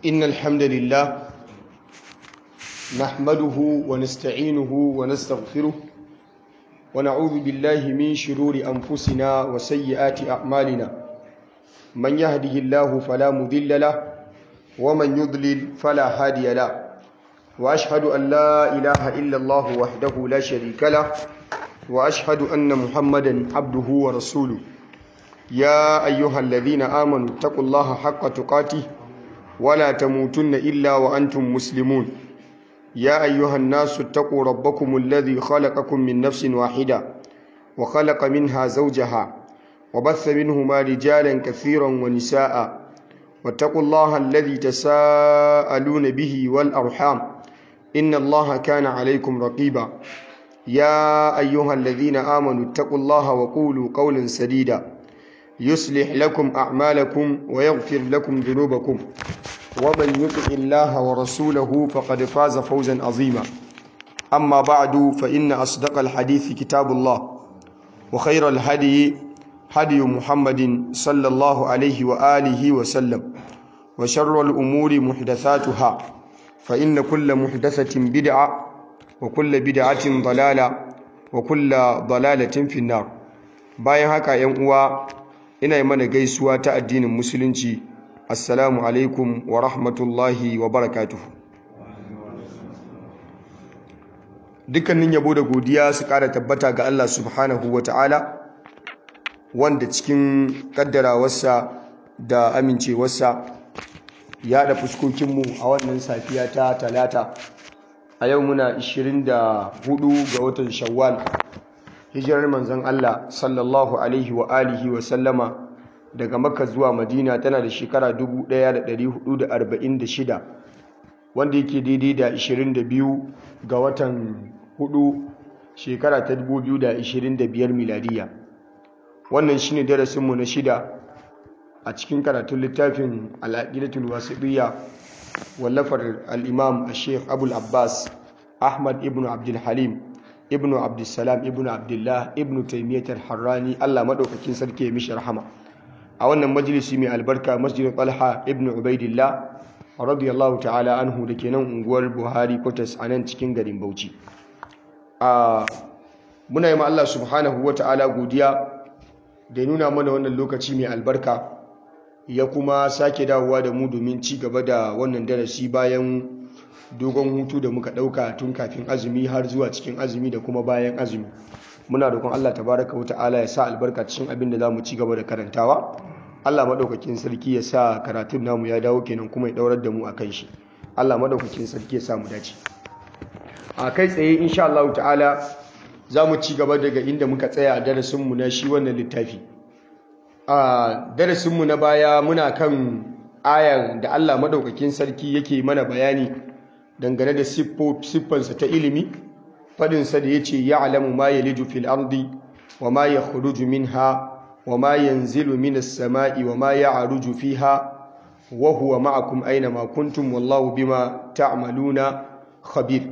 إن الحمد لله نحمده ونستعينه ونستغفره ونعوذ بالله من شرور أنفسنا وسيئات أعمالنا من يهده الله فلا مضل له ومن يضلل فلا هادي له وأشهد أن لا إله إلا الله وحده لا شريك له وأشهد أن محمدا عبده ورسوله يا أيها الذين آمنوا اتقوا الله حق تقاته ولا تموتن إلا وأنتم مسلمون يا أيها الناس اتقوا ربكم الذي خلقكم من نفس واحدة وخلق منها زوجها وبث منهما رجالا كثيرا ونساء واتقوا الله الذي تساءلون به والأرحام إن الله كان عليكم رقيبا يا أيها الذين آمنوا اتقوا الله وقولوا قولا سديدا يصلح لكم أعمالكم ويغفر لكم ذنوبكم ومن يطع الله ورسوله فقد فاز فوزا عظيما أما بعد فإن أصدق الحديث كتاب الله وخير الهدي هدي محمد صلى الله عليه وآله وسلم وشر الأمور محدثاتها فإن كل محدثة بدعة وكل بدعة ضلالة وكل ضلالة في النار bayan haka yan uwa ina yi mana gaisuwa ta addinin musulunci assalamu alaikum wa rahmatullahi wa barakatuhu dukkanin yabo da godiya su kara tabbata ga Allah subhanahu wa ta'ala wanda cikin kaddarawarsa da amincewarsa ya da fuskokinmu a wannan safiya ta talata a yau muna 24 ga watan shawwal hijirar manzon Allah sallallahu alaihi wa alihi wa sallama daga makka zuwa madina tana da shekara 1446 wanda yake daidai da 22 ga watan 4 shekara ta 2025 miladiya wannan shine darasinmu na shida a cikin karatun littafin al'aqidatul wasiqiyya wallafar al-imam al-sheikh abul abbas ahmad ibn abdul halim ibn abdulsalam ibn abdullah ibn taimiyyatar harrani allah maɗaukakin sarki ya mishi rahama a wannan majalisi mai albarka masjidin talha ibn ubaidillah radiyallahu ta'ala anhu da ke nan unguwar buhari kwatas a nan cikin garin bauchi muna yi ma allah subhanahu wa ta'ala godiya da nuna mana wannan lokaci mai albarka ya kuma sake dawowa da mu domin ci gaba da wannan darasi bayan dogon hutu da muka ɗauka tun kafin azumi har zuwa cikin azumi da kuma bayan azumi muna roƙon Allah tabaraka wa ta'ala ya sa albarka cikin abin da zamu ci gaba da karantawa Allah madaukakin sarki ya sa karatun namu ya dawo kenan kuma ya daurar da mu akan shi Allah madaukakin sarki ya sa mu dace a kai tsaye insha Allah ta'ala zamu ci gaba daga inda muka tsaya a darasin mu na shi wannan littafi a darasin mu na baya muna kan ayar da Allah madaukakin sarki yake mana bayani dangane da siffansa ta ilimi fadinsa da ya ce ya alamu ma ya liju fil ardi wa ma ya khuruju minha wa ma yanzilu minas sama'i wa ma ya aruju fiha wa huwa ma'akum aina ma kuntum wallahu bima ta'maluna khabir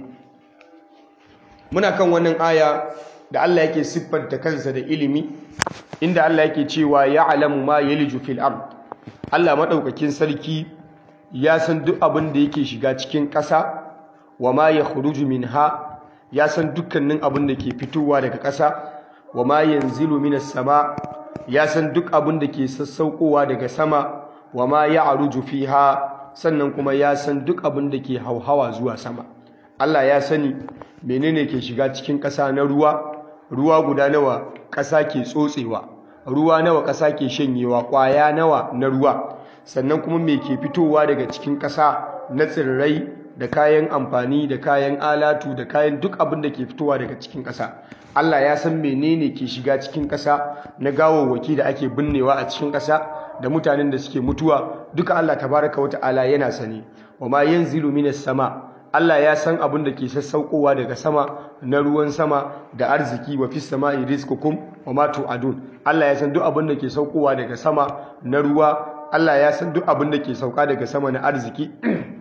muna kan wannan aya da Allah yake siffanta kansa da ilimi inda Allah yake cewa ya alamu ma ya liju fil ard Allah madaukakin sarki ya san duk abin da yake shiga cikin ƙasa wa ma ya khuruju minha ya san dukkanin abin da ke fitowa daga ƙasa wa ma yanzilu minas sama ya san duk abin da ke sassaukowa daga sama wa ma ya aruju fiha sannan kuma ya san duk abin da ke hauhawa zuwa sama Allah ya sani menene ke shiga cikin ƙasa na ruwa ruwa guda nawa ƙasa ke tsotsewa ruwa nawa ƙasa ke shanyewa ƙwaya nawa na ruwa sannan kuma me ke fitowa daga cikin ƙasa na tsirrai da kayan amfani da kayan alatu da kayan duk abin da ke fitowa daga cikin ƙasa Allah ya san menene ke shiga cikin ƙasa na gawawwaki da ake binnewa a cikin ƙasa da mutanen da suke mutuwa duka Allah tabaraka wata'ala yana sani wa ma yanzilu minas sama Allah ya san abin da ke sassaukowa daga sama na ruwan sama da arziki wa fis sama'i rizqukum wa ma tu'adun Allah ya san duk abin da ke saukowa daga sama na ruwa Allah ya san duk abin da ke sauka daga sama na arziki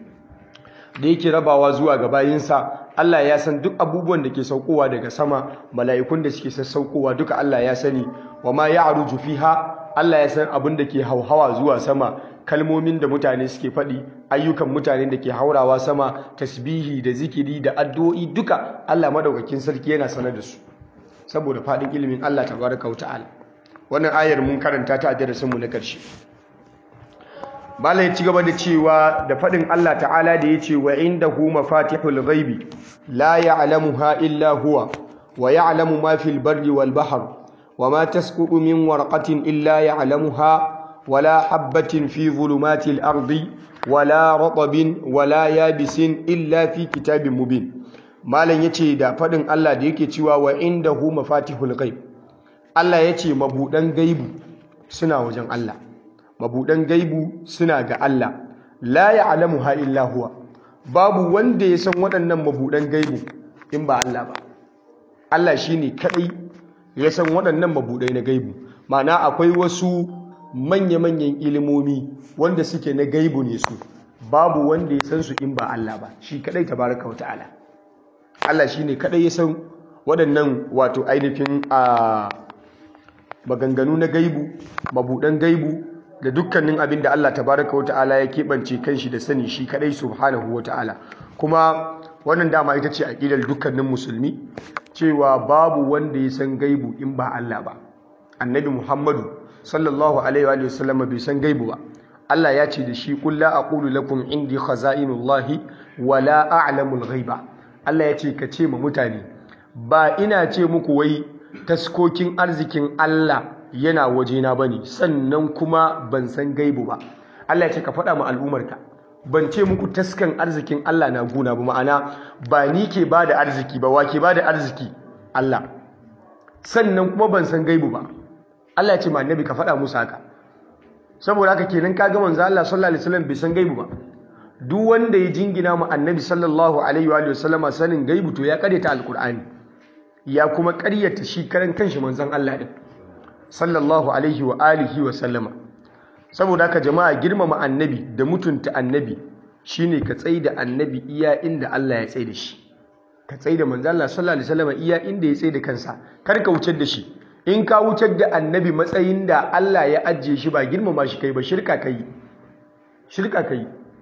da yake rabawa zuwa ga bayinsa Allah ya san duk abubuwan da ke saukowa daga sama mala'ikun da suke sassaukowa duka Allah ya sani wa ma ya'ruju fiha Allah ya san abin da ke hauhawa zuwa sama kalmomin da mutane suke faɗi ayyukan mutane da ke haurawa sama tasbihi da zikiri da addu'o'i duka Allah madaukakin sarki yana sanar da su saboda faɗin ilimin Allah tabaraka wa ta'ala wannan ayar mun karanta ta a darasinmu na ƙarshe Bala ya ci gaba da cewa da faɗin Allah ta'ala da ya ce wa indahu mafatihul ghaibi la ya'lamuha illa huwa wa ya'lamu ma fil barri wal bahr wa ma tasqutu min warqatin illa ya'lamuha ولا حبة في ظلمات الأرض ولا رطب ولا يابس إلا في كتاب مبين malam yace da fadin Allah da yake cewa wa indahu mafatihul ghaib Allah yace mabudan gaibu suna wajen Allah mabudan gaibu suna ga Allah la ya'lamuha illa huwa babu wanda ya san waɗannan mabudan gaibu in ba Allah ba Allah shine kadai ya san waɗannan mabudai na gaibu ma'ana akwai wasu manya-manyan ilimomi wanda suke na gaibu ne su babu wanda ya san su in ba Allah ba shi kadai tabaraka wa ta'ala Allah shine kadai ya san waɗannan wato ainihin a maganganu na gaibu mabudan gaibu da dukkanin abin da Allah tabaraka wa ta'ala ya keɓance kanshi da sani shi kadai subhanahu wa ta'ala kuma wannan dama ita ce aqidar dukkanin musulmi cewa babu wanda ya san gaibu in ba Allah ba annabi Muhammadu sallallahu alaihi wa sallam bai san gaibu ba Allah ya ce da shi qul la aqulu lakum indi khaza'inullahi wa la a'lamul ghaiba Allah ya ce ka ce ma mutane ba ina ce muku wai taskokin arzikin Allah yana wajena bane sannan kuma ban san gaibu ba Allah ya ce ka faɗa ma al'umarka ban ce muku taskan arzikin Allah na guna ba ma'ana ba ni ke bada arziki ba wa ke bada arziki Allah sannan kuma ban san gaibu ba Allah ya ce ma annabi ka faɗa musu haka saboda haka kenan kaga manzo Allah sallallahu alaihi wasallam bai san gaibu ba duk wanda ya jingina mu annabi sallallahu alaihi wa sallama sanin gaibu to ya karyata alqur'ani ya kuma karyata shi karan kanshi manzon Allah din sallallahu alaihi wa alihi wa sallama saboda haka jama'a girmama annabi da mutunta annabi shine ka tsaida annabi iya inda Allah ya tsaida shi ka tsaida manzo Allah sallallahu alaihi wasallam iya inda ya tsaida kansa kar ka wuce da shi in ka wucar da annabi matsayin da Allah ya ajiye shi ba girmama shi kai ba shirka kai shirka kai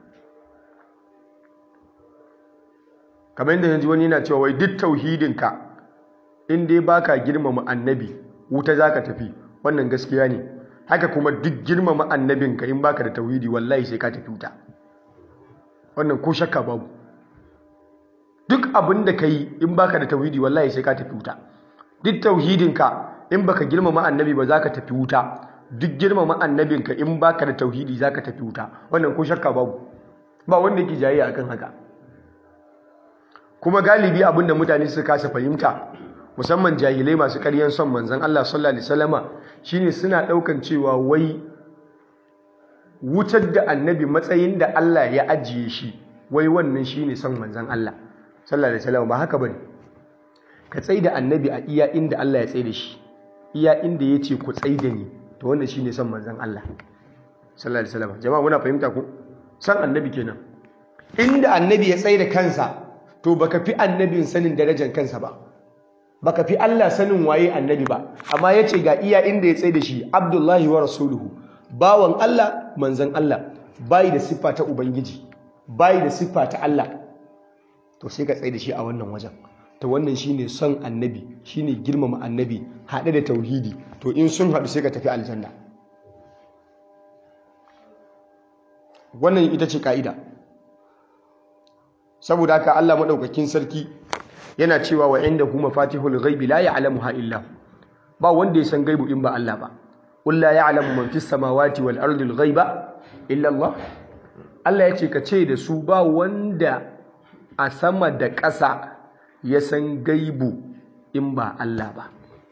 kamar yadda yanzu wani yana cewa wai duk tauhidinka in dai baka girmama annabi wuta zaka tafi wannan gaskiya ne haka kuma duk girmama annabinka in baka da tauhidi wallahi sai ka tafi wuta wannan ko shakka babu duk abin da ka yi in baka da tauhidi wallahi sai ka tafi wuta duk tauhidinka in baka girmama annabi ba za ka tafi wuta duk girmama annabinka in baka da tauhidi za ka tafi wuta wannan ko shakka babu ba wanda yake jayayya akan haka kuma galibi abinda mutane suka kasa fahimta musamman jahilai masu ƙaryan son manzon Allah sallallahu alaihi wasallama shine suna daukan cewa wai wutar da annabi matsayin da Allah ya ajiye shi wai wannan shine son manzon Allah sallallahu alaihi wasallama ba haka bane ka tsaida annabi a iya inda Allah ya tsaida shi iya inda ya ce ku tsaida ni to wannan shine son manzon Allah sallallahu alaihi wasallam jama'a muna fahimta ku san annabi kenan inda annabi ya tsaida kansa to baka fi annabin sanin darajar kansa ba baka fi Allah sanin waye annabi ba amma yace ga iya inda ya tsaida shi Abdullahi wa rasuluhu bawan Allah manzon Allah bai da siffa ta ubangiji bai da siffa ta Allah to sai ka tsaida shi a wannan wajen to wannan shine son annabi shine girmama annabi haɗe da tauhidi to in sun haɗu sai ka tafi aljanna wannan ita ce ka'ida saboda haka Allah madaukakin sarki yana cewa wa inda huma fatihul ghaibi la ya'lamuha illa ba wanda ya san gaibu in ba Allah ba qul la ya'lamu man fis samawati wal ardi al ghaiba illa Allah Allah ya ce ka ce da su ba wanda a sama da ƙasa ya san gaibu in ba Allah ba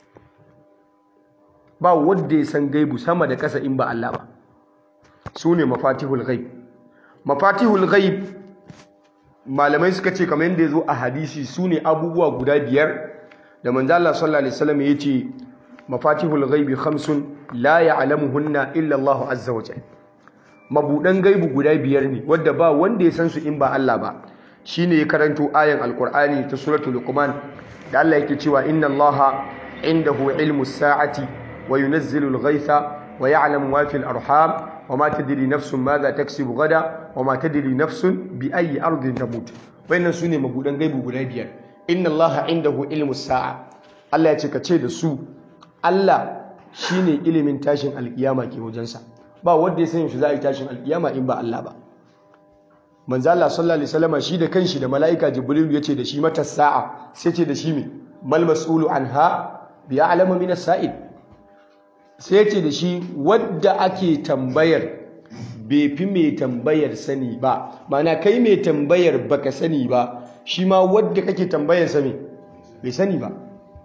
ba wanda ya san gaibu sama da ƙasa in ba Allah ba su ne mafatihul ghaib mafatihul ghaib malamai suka ce kamar yadda ya zo a hadisi su ne abubuwa guda biyar da manzo Allah sallallahu alaihi wasallam ya ce mafatihul ghaibi khamsun la ya'lamuhunna illa Allah azza wa jalla mabudan gaibu guda biyar ne wadda ba wanda ya san su in ba Allah ba shine ya karanto ayan alqur'ani ta suratul luqman da Allah yake cewa inna allaha indahu ilmus sa'ati wa yunazzilu al-ghaytha wa ya'lamu ma fil arham wa ma tadri nafsun madha taksibu gada wa ma tadri nafsun bi ayyi ardin tamut wayannan sune mabudan gaibu guda biyar inna allaha indahu ilmus sa'a Allah ya ce ka ce da su Allah shine ilimin tashin alkiyama ke wajensa ba wanda ya san shi za a yi tashin alkiyama in ba Allah ba manzo Allah sallallahu alaihi wasallam shi da kanshi da malaika jibril ya ce da shi mata sa'a sai ce da shi me mal mas'ulu anha bi a'lamu min as-sa'il sai ce da shi wadda ake tambayar bai fi mai tambayar sani ba mana kai mai tambayar baka sani ba shi ma wadda kake tambayar sani bai sani ba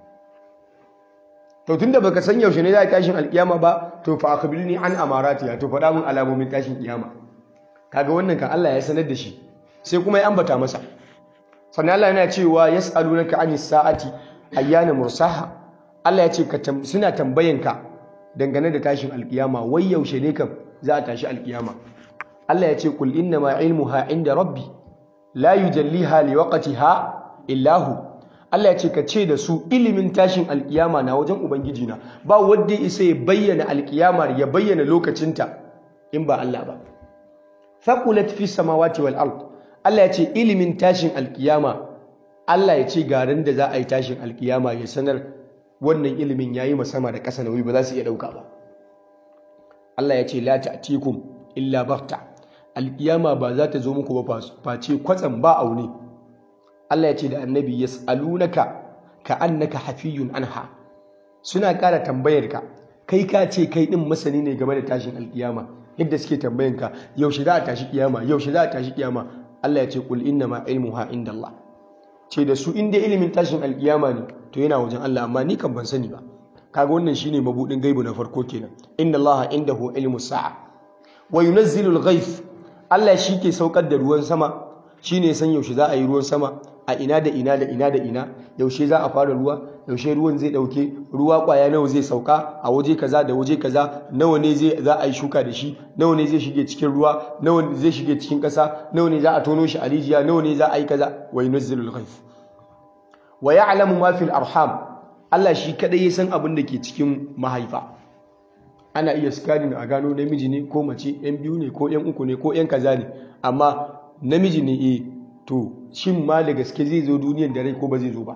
to tunda baka san yaushe ne za a tashin alkiyama ba to fa akhbirni an amaratiha to faɗa min alamomin tashin kiyama kaga wannan kan Allah ya sanar da shi sai kuma ya ambata masa sannan Allah yana cewa yas'alunaka anis sa'ati ayyana mursaha Allah ya ce ka suna tambayanka dangane da tashin alkiyama wai yaushe ne kam za a tashi alkiyama Allah ya ce kul inna ma ilmuha inda rabbi la yujalliha liwaqtiha illa hu Allah ya ce ka ce da su ilimin tashin alkiyama na wajen ubangiji na ba wanda isa ya bayyana alkiyama ya bayyana lokacinta in ba Allah ba faqulat fi samawati wal ard Allah ya ce ilimin tashin alkiyama Allah ya ce garin da za a yi tashin alkiyama ya sanar wannan ilimin yayi sama da ƙasa nauyi ba za su iya dauka ba Allah ya ce la ta'tikum illa baghta alkiyama ba za ta zo muku ba face kwatsam ba aune Allah ya ce da annabi yas'alunaka ka'annaka hafiyun anha suna ƙara tambayar ka kai ka ce kai din masani ne game da tashin alkiyama yadda suke tambayan ka yaushe za a tashi kiyama yaushe za a tashi kiyama Allah ya ce kul inna ma ilmuha indallah ce da su inda ilimin tashin alkiyama ne to yana wajen Allah amma ni kan ban sani ba kaga wannan shine mabudin gaibu na farko kenan inna allaha indahu ilmu sa'a wa yunazzilu al-ghayth Allah shi ke saukar da ruwan sama shine san yaushe za a yi ruwan sama a ina da ina da ina da ina yaushe za a fara ruwa yaushe ruwan zai dauke ruwa kwaya nawa zai sauka a waje kaza da waje kaza nawa ne zai za a yi shuka da shi nawa ne zai shige cikin ruwa nawa ne zai shige cikin kasa nawa ne za a tono shi a rijiya nawa ne za a yi kaza wa yunazzilu al-ghayth wa ya'lamu ma fil arham Allah shi kadai ya san abin da ke cikin mahaifa ana iya scanning a gano namiji ne ko mace yan biyu ne ko yan uku ne ko yan kaza ne amma namiji ne eh to shin ma da gaske zai zo duniyar da rai ko ba zai zo ba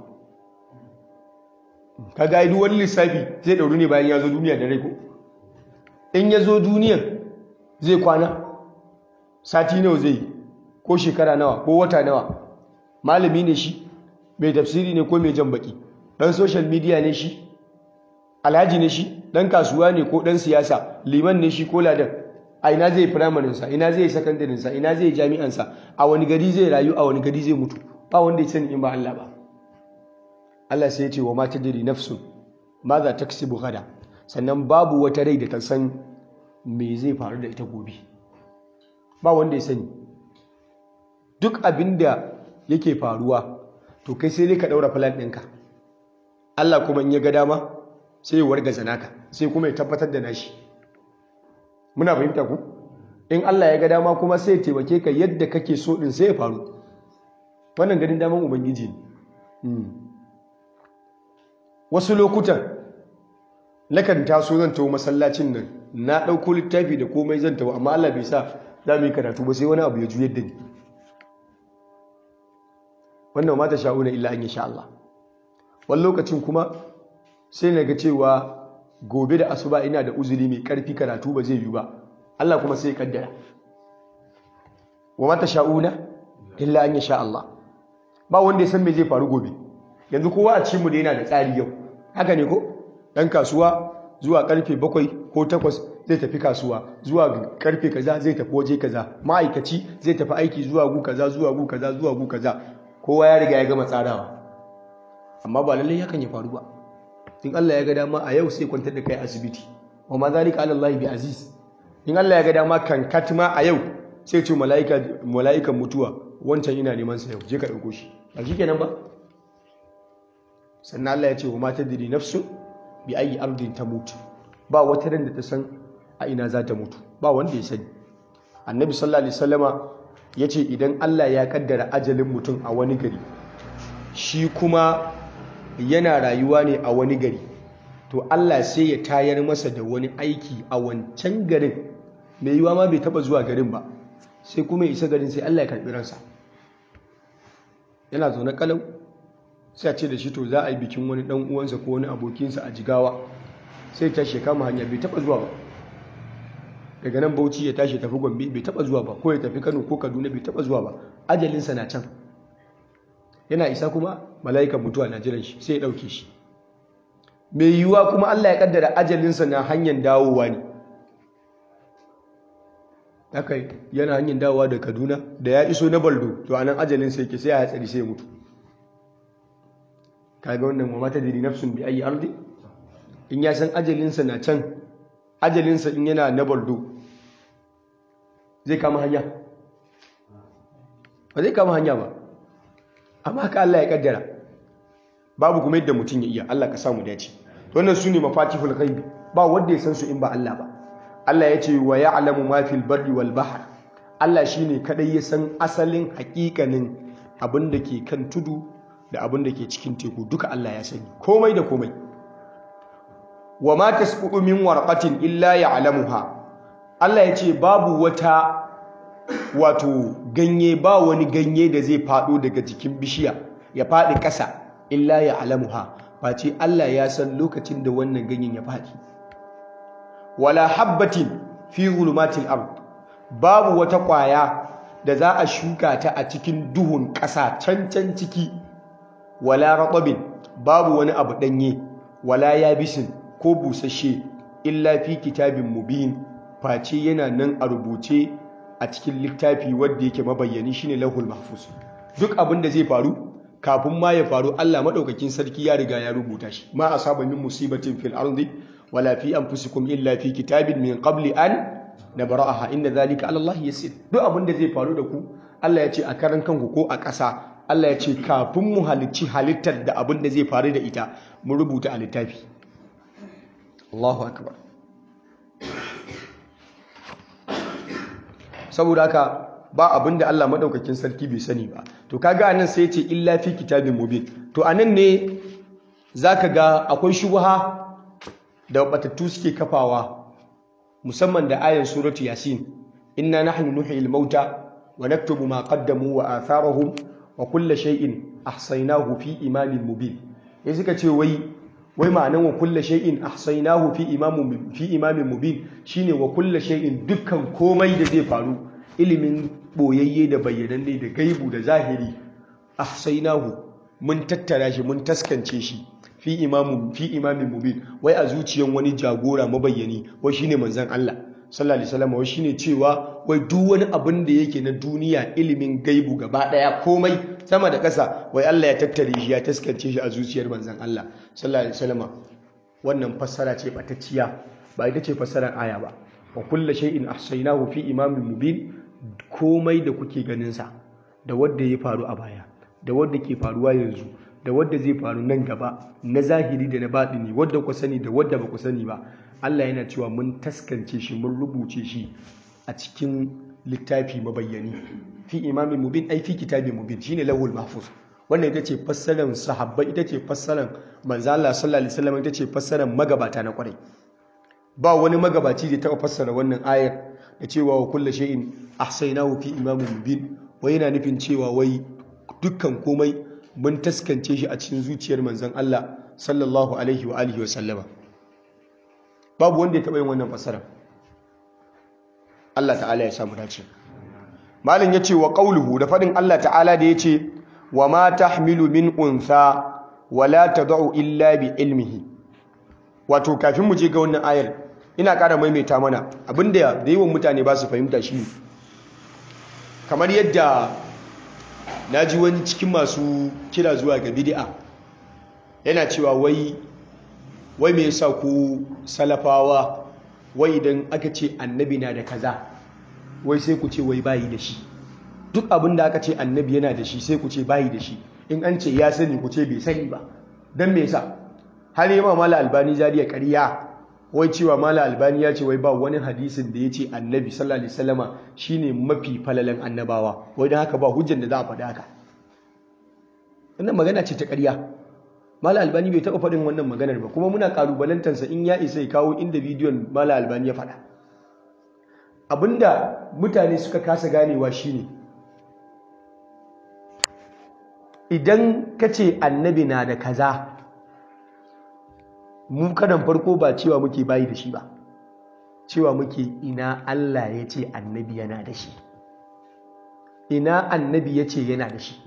ka ga duk wani lissafi zai dauru ne bayan ya zo duniya da rai ko in ya zo duniyar zai kwana sati nawa zai ko shekara nawa ko wata nawa malami ne shi mai tafsiri ne ko mai jan baki dan social media ne shi alhaji ne shi dan kasuwa ne ko dan siyasa liman ne shi ko ladan a ina zai firamarin sa ina zai secondary sa ina zai jami'an sa a wani gari zai rayu a wani gari zai mutu ba wanda ya sani in ba Allah ba Allah sai ya ce wa ma tadri nafsun ma za taksibu gada sannan babu wata rai da ta san me zai faru da ita gobe ba wanda ya sani duk abinda yake faruwa to kai sai dai ka daura plan ɗinka Allah kuma in ya ga dama sai ya wargaza naka sai kuma ya tabbatar da nashi muna fahimta ku in Allah ya ga dama kuma sai ya taimake ka yadda kake so din sai ya faru wannan ganin daman ubangiji ne wasu lokutan nakan taso zan tawo masallacin nan na ɗauko littafi da komai zan tawo amma Allah bai sa za mu yi karatu ba sai wani abu ya juyar da ni wannan mata sha'una illa an sha Allah wani lokacin kuma sai na ga cewa gobe da asuba ina da uzuri mai karfi karatu ba zai yi ba Allah kuma sai ya kaddara wa mata sha'una illa an sha Allah ba wanda ya san me zai faru gobe yanzu kowa a cikin mu da yana da tsari yau haka ne ko dan kasuwa zuwa karfe bakwai ko takwas zai tafi kasuwa zuwa karfe kaza zai tafi waje kaza ma'aikaci zai tafi aiki zuwa gu kaza zuwa gu kaza zuwa gu kaza kowa ya riga ya gama tsarawa amma ba lallai hakan ya faru ba in Allah ya ga dama a yau sai kwantar da kai asibiti wa ma zalika ala Allah bi aziz in Allah ya ga dama kan katma a yau sai ce malaika malaikan mutuwa wancan ina neman sa yau je ka dauko shi ba shikenan ba sannan Allah ya ce wa ma tadri nafsu bi ayi ardin tamut ba wata ran da ta san a ina za ta mutu ba wanda ya sani annabi sallallahu alaihi wasallama ya ce idan Allah ya kaddara ajalin mutum a wani gari shi kuma yana rayuwa ne a wani gari to Allah sai ya tayar masa da wani aiki a wancan garin mai yiwa ma bai taba zuwa garin ba sai kuma ya isa garin sai Allah ya karbi ransa yana zaune kalau sai a ce da shi to za a yi bikin wani dan uwansa ko wani abokinsa a jigawa sai ta kama hanya bai taba zuwa ba daga nan bauchi ya tashi tafi gombe bai taba zuwa ba ko ya tafi kano ko kaduna bai taba zuwa ba ajalinsa na can yana isa kuma mala'ikan mutuwa na jiran shi sai ya dauke shi mai yiwuwa kuma Allah ya kaddara ajalinsa na hanyar dawowa ne haka yana hanyar dawowa da kaduna da ya iso na baldo to anan ajalinsa yake sai ya hatsari sai ya mutu kaga wannan wa mata diri nafsun bi ayi ardi in ya san ajalinsa na can ajalinsa in yana na baldo zai kama hanya ba zai kama hanya ba amma haka Allah ya kaddara babu kuma yadda mutum ya iya Allah ka samu dace wannan su ne mafatihul ghaibi ba wanda ya san su in ba Allah ba Allah ya ce wa ya'lamu ma fil barri wal bahr Allah shine kadai ya san asalin hakikanin abin da ke kan tudu da abin da ke cikin teku duka Allah ya sani komai da komai wa ma tasqutu min warqatin illa ya'lamuha Allah ya ce babu wata wato ganye ba wani ganye da zai fado daga jikin bishiya ya fadi ƙasa illa ya'lamuha face Allah ya san lokacin da wannan ganyen ya fadi wala habbatin fi zulumatil ard babu wata ƙwaya da za a shuka ta a cikin duhun ƙasa can can ciki wala ratabin babu wani abu danye wala yabisin ko busasshe illa fi kitabin mubin face yana nan a rubuce a cikin littafi wanda yake mabayyani shine lahul mahfuz duk abin da zai faru kafin ma ya faru Allah madaukakin sarki ya riga ya rubuta shi ma asaba min musibatin fil ardi wala fi anfusikum illa fi kitabin min qabli an nabra'aha inna dhalika ala Allah yasir duk abin da zai faru da ku Allah ya ce a karan kanku ko a ƙasa Allah ya ce kafin mu halicci halittar da abin da zai faru da ita mu rubuta a littafi Allahu akbar saboda haka ba abin da Allah madaukakin sarki bai sani ba to kaga anan sai ya ce illa fi kitabin mubin to anan ne zaka ga akwai shubha da batattu suke kafawa musamman da ayan suratu yasin inna nahnu nuhyil mauta wa naktubu ma qaddamu wa atharahum wa kulla shay'in ahsaynahu fi imamin mubin ya suka ce wai wai ma'anan wa kulla shay'in ahsaynahu fi imamin fi imamin mubin shine wa kulla shay'in dukkan komai da zai faru ilimin boyayye da bayyananne da gaibu da zahiri ahsaynahu mun tattara shi mun taskance shi fi imamin fi imamin mubin wai a zuciyan wani jagora mabayyani wai shine manzon Allah sallallahu alaihi wasallam wai shine cewa wai duk wani abin da yake na duniya ilimin gaibu gaba daya komai sama da ƙasa wai Allah ya tattare shi ya taskance shi a zuciyar manzon Allah sallallahu alaihi wasallam wannan fassara ce batacciya ba ita ce fassarar aya ba wa kullu shay'in ahsaynahu fi imamin mubin komai da kuke ganin sa da wanda ya faru a baya da wanda ke faruwa yanzu da wadda zai faru nan gaba na zahiri da na baɗini wadda ku sani da wadda ba ku sani ba Allah yana cewa mun taskance shi mun rubuce shi a cikin littafi mabayyani fi imamin mubin ai fi kitabin mubin shine lahul mahfuz wannan ita ce fassarar sahabbai ita ce fassarar manzo Allah sallallahu alaihi wasallam ita ce fassarar magabata na kwarai ba wani magabaci da taɓa fassara wannan ayar da cewa wa kullu shay'in ahsaynahu fi imamin mubin wai yana nufin cewa wai dukkan komai mun taskance shi a cikin zuciyar manzon Allah sallallahu alaihi wa alihi wa sallama babu wanda ya taɓa yin wannan fasara Allah ta'ala ya samu dace malin yace wa qauluhu da fadin Allah ta'ala da yace wa ma tahmilu min untha wa la tad'u illa bi ilmihi wato kafin mu je ga wannan ayar ina ƙara maimaita mana abinda da yawan mutane ba su fahimta shi kamar yadda na ji wani cikin masu kira zuwa ga bid'a yana cewa wai wai me yasa ku salafawa wai idan aka ce annabi na da kaza wai sai ku ce wai bayi da shi duk abin da aka ce annabi yana da shi sai ku ce bayi da shi in an ce ya sani ku ce bai sani ba don me yasa har yi ma mala albani zariya ƙarya wai cewa mala albani ya ce wai ba wani hadisin da ya ce annabi sallallahu alaihi wasallama shine mafi falalan annabawa wai don haka ba hujjan da za a faɗa haka wannan magana ce ta ƙarya mala albani bai taɓa faɗin wannan maganar ba kuma muna ƙalubalantarsa in ya isa ya kawo inda bidiyon mala albani ya faɗa abinda mutane suka kasa ganewa shine idan ka ce annabi na da kaza mu karan farko ba cewa muke bayi da shi ba cewa muke ina Allah ya ce annabi yana da shi ina annabi ya ce yana da shi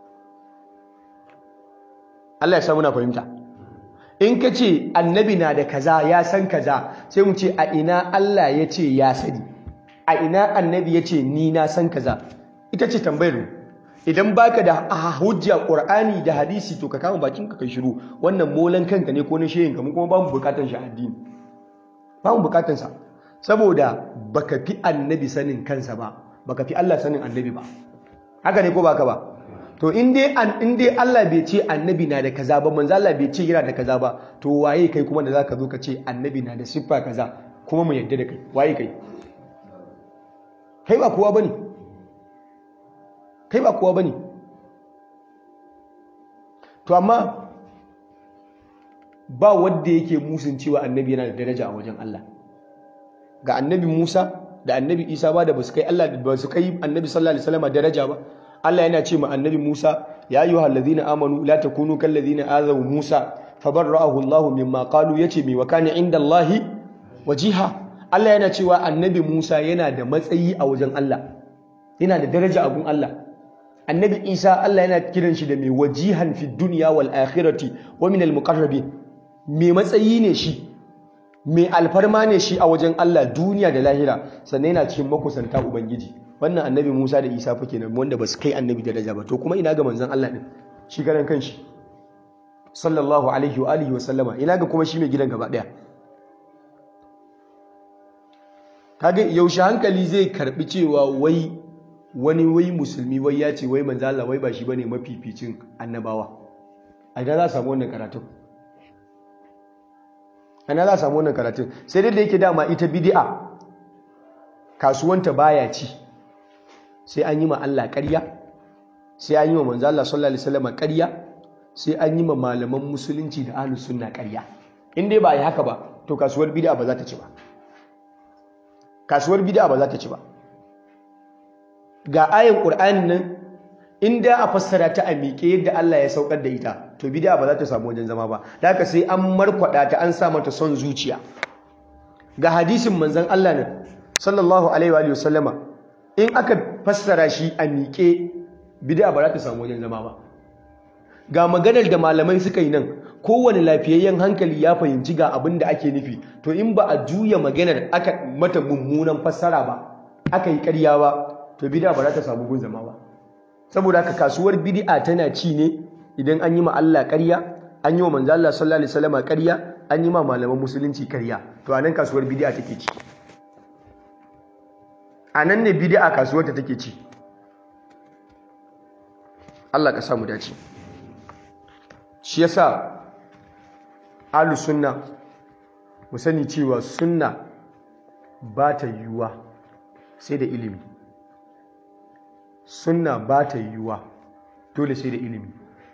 Allah ya samu na fahimta in ka ce annabi na da kaza ya san kaza sai mu ce a ina Allah ya ce ya sani a ina annabi ya ce ni na san kaza ita ce tambayar mu idan baka da hujja qur'ani da hadisi to ka kama bakin ka kai shiru wannan molan kanka ne ko na shehin ka mu kuma bamu bukatan shi addini bamu bukatan sa saboda baka fi annabi sanin kansa ba baka fi Allah sanin annabi ba haka ne ko baka ba to in dai in dai Allah bai ce annabi na da kaza ba manzo Allah bai ce yana da kaza ba to waye kai kuma da zaka zo ka ce annabi na da siffa kaza kuma mu yadda da kai waye kai kai ba kowa bane kai ba kowa bane to amma ba wanda yake musun cewa annabi yana da daraja a wajen Allah ga annabi Musa da annabi Isa ba da basu kai Allah ba su kai annabi sallallahu alaihi wasallam daraja ba Allah yana ce ma annabi Musa ya ayyuhal ladina amanu la takunu kal ladina azaw Musa fabarra'ahu Allah mimma qalu yace mi wa kana inda Allah wajiha Allah yana cewa annabi Musa yana da matsayi a wajen Allah yana da daraja a gun Allah annabi Isa Allah yana kiran shi da mai wajihan fi dunya wal akhirati wa min al muqarrabin mai matsayi ne shi mai alfarma ne shi a wajen Allah duniya da lahira sannan yana cikin makusanta ubangiji wannan annabi Musa da Isa fa kenan wanda ba su kai annabi daraja ba to kuma ina ga manzon Allah din shi garan kanshi sallallahu alaihi wa alihi wa sallama ina ga kuma shi mai gidan gaba daya kage yaushe hankali zai karbi cewa wai wani wai musulmi wai ya ce wai manzon Allah wai ba shi bane mafificin annabawa a ina za samu wannan karatun ana za samu wannan karatun sai dai da yake dama ita bid'a kasuwanta baya ci sai an yi ma Allah ƙarya sai an yi ma manzo Allah sallallahu alaihi wasallam ƙarya sai an yi ma malaman musulunci da ahlus sunna ƙarya in dai ba yi haka ba to kasuwar bid'a ba za ta ci ba kasuwar bid'a ba za ta ci ba ga ayan qur'ani nan in da a fassara ta a miƙe yadda Allah ya saukar da ita to bid'a ba za ta samu wajen zama ba da haka sai an markwada ta an sa mata son zuciya ga hadisin manzon Allah ne sallallahu alaihi wa sallama in aka fassara shi a miƙe bid'a ba za ta samu wajen zama ba ga maganar da malamai suka yi nan kowane lafiyayyen hankali ya fahimci ga abin da ake nufi to in ba a juya maganar aka mata mummunan fassara ba aka yi ƙarya ba to bid'a ba za ta samu gun zama ba saboda haka kasuwar bid'a tana ci ne idan an yi ma Allah ƙarya an yi wa manzo Allah sallallahu alaihi wasallam ƙarya an yi ma malaman musulunci ƙarya to anan kasuwar bid'a take ci anan ne bid'a kasuwar ta take ci Allah ka samu dace shi yasa ahlus sunna mu sani cewa sunna ba ta yiwuwa sai da ilimi sunna ba ta yiwuwa dole sai da ilimi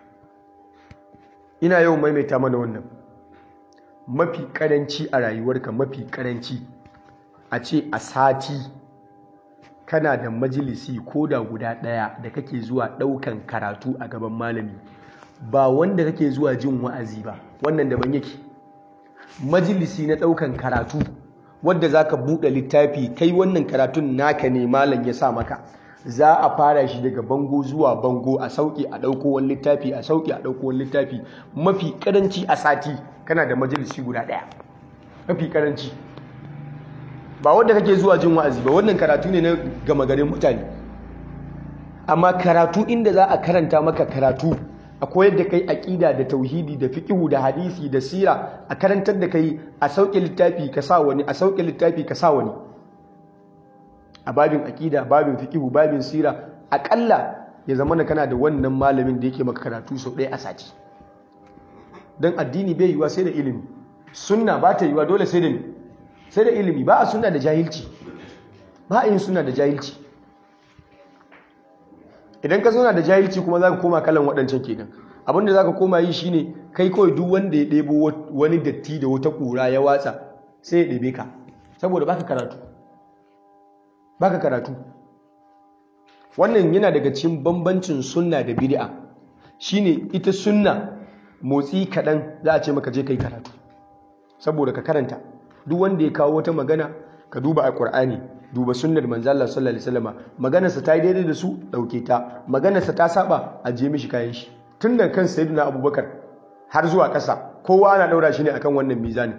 ina yau maimaita mana wannan mafi karanci a rayuwarka mafi karanci a ce a sati kana da majalisi ko da guda ɗaya da kake zuwa ɗaukan karatu a gaban malami ba wanda kake zuwa jin wa'azi ba wannan daban yake majalisi na ɗaukan karatu wadda za ka buɗe littafi kai wannan karatun naka ne malam ya sa maka za a fara shi daga bango zuwa bango a sauƙi a ɗauko wani littafi a sauƙi a ɗauko wani littafi mafi ƙaranci a sati kana da majalisi guda ɗaya mafi ƙaranci ba wanda kake zuwa jin wa'azi ba wannan karatu ne na gama garin mutane amma karatu inda za a karanta maka karatu a koyar da kai aƙida da tauhidi da fiƙihu da hadisi da sira a karantar da kai a sauƙe littafi ka sa wani a sauƙe littafi ka sa wani a babin aƙida babin fiƙihu babin sira aƙalla ya zama na kana da wannan malamin da yake maka karatu sau ɗaya a sati don addini bai yiwa sai da ilimi sunna ba ta yiwa dole sai da sai da ilimi ba a sunna da jahilci ba a yin sunna da jahilci idan ka zauna da jahilci kuma za ka koma kalan waɗancan kenan abinda za ka koma yi shine kai kawai duk wanda ya ɗebo wani datti da wata ƙura ya watsa sai ya ɗebe ka saboda baka karatu baka karatu wannan yana daga cikin bambancin sunna da bid'a shine ita sunna motsi kaɗan za a ce maka je kai karatu saboda ka karanta duk wanda ya kawo wata magana ka duba a Qur'ani duba sunnar manzo Allah sallallahu alaihi wasallam maganarsa ta yi daidai da su dauke ta maganarsa ta saba a je mishi kayan shi tun da kan sayyidina Abubakar har zuwa ƙasa kowa ana daura shi ne akan wannan mizani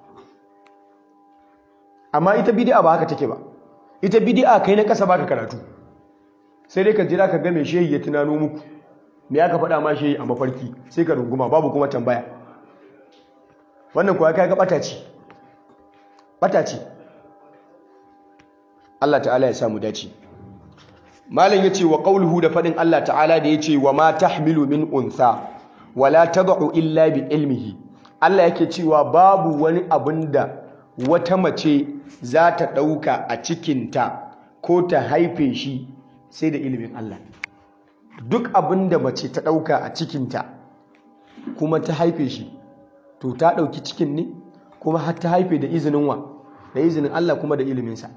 amma ita bid'a ba haka take ba ita bid'a kai na ƙasa baka karatu sai dai ka jira ka ga me shehi ya tunano muku me aka faɗa ma shehi a mafarki sai ka runguma babu kuma tambaya wannan kuwa kai ga bata ce bata ce Allah ta'ala ya samu dace malam yace wa qawluhu da fadin Allah ta'ala da yace wa ma tahmilu min untha wala tad'u illa bi ilmihi Allah yake cewa babu wani abinda wata mace za ta dauka a cikinta ko ta haife shi sai da ilimin Allah duk abinda mace ta dauka a cikinta kuma ta haife shi to ta dauki cikin ne kuma har ta haife da izinin wa da izinin Allah kuma da iliminsa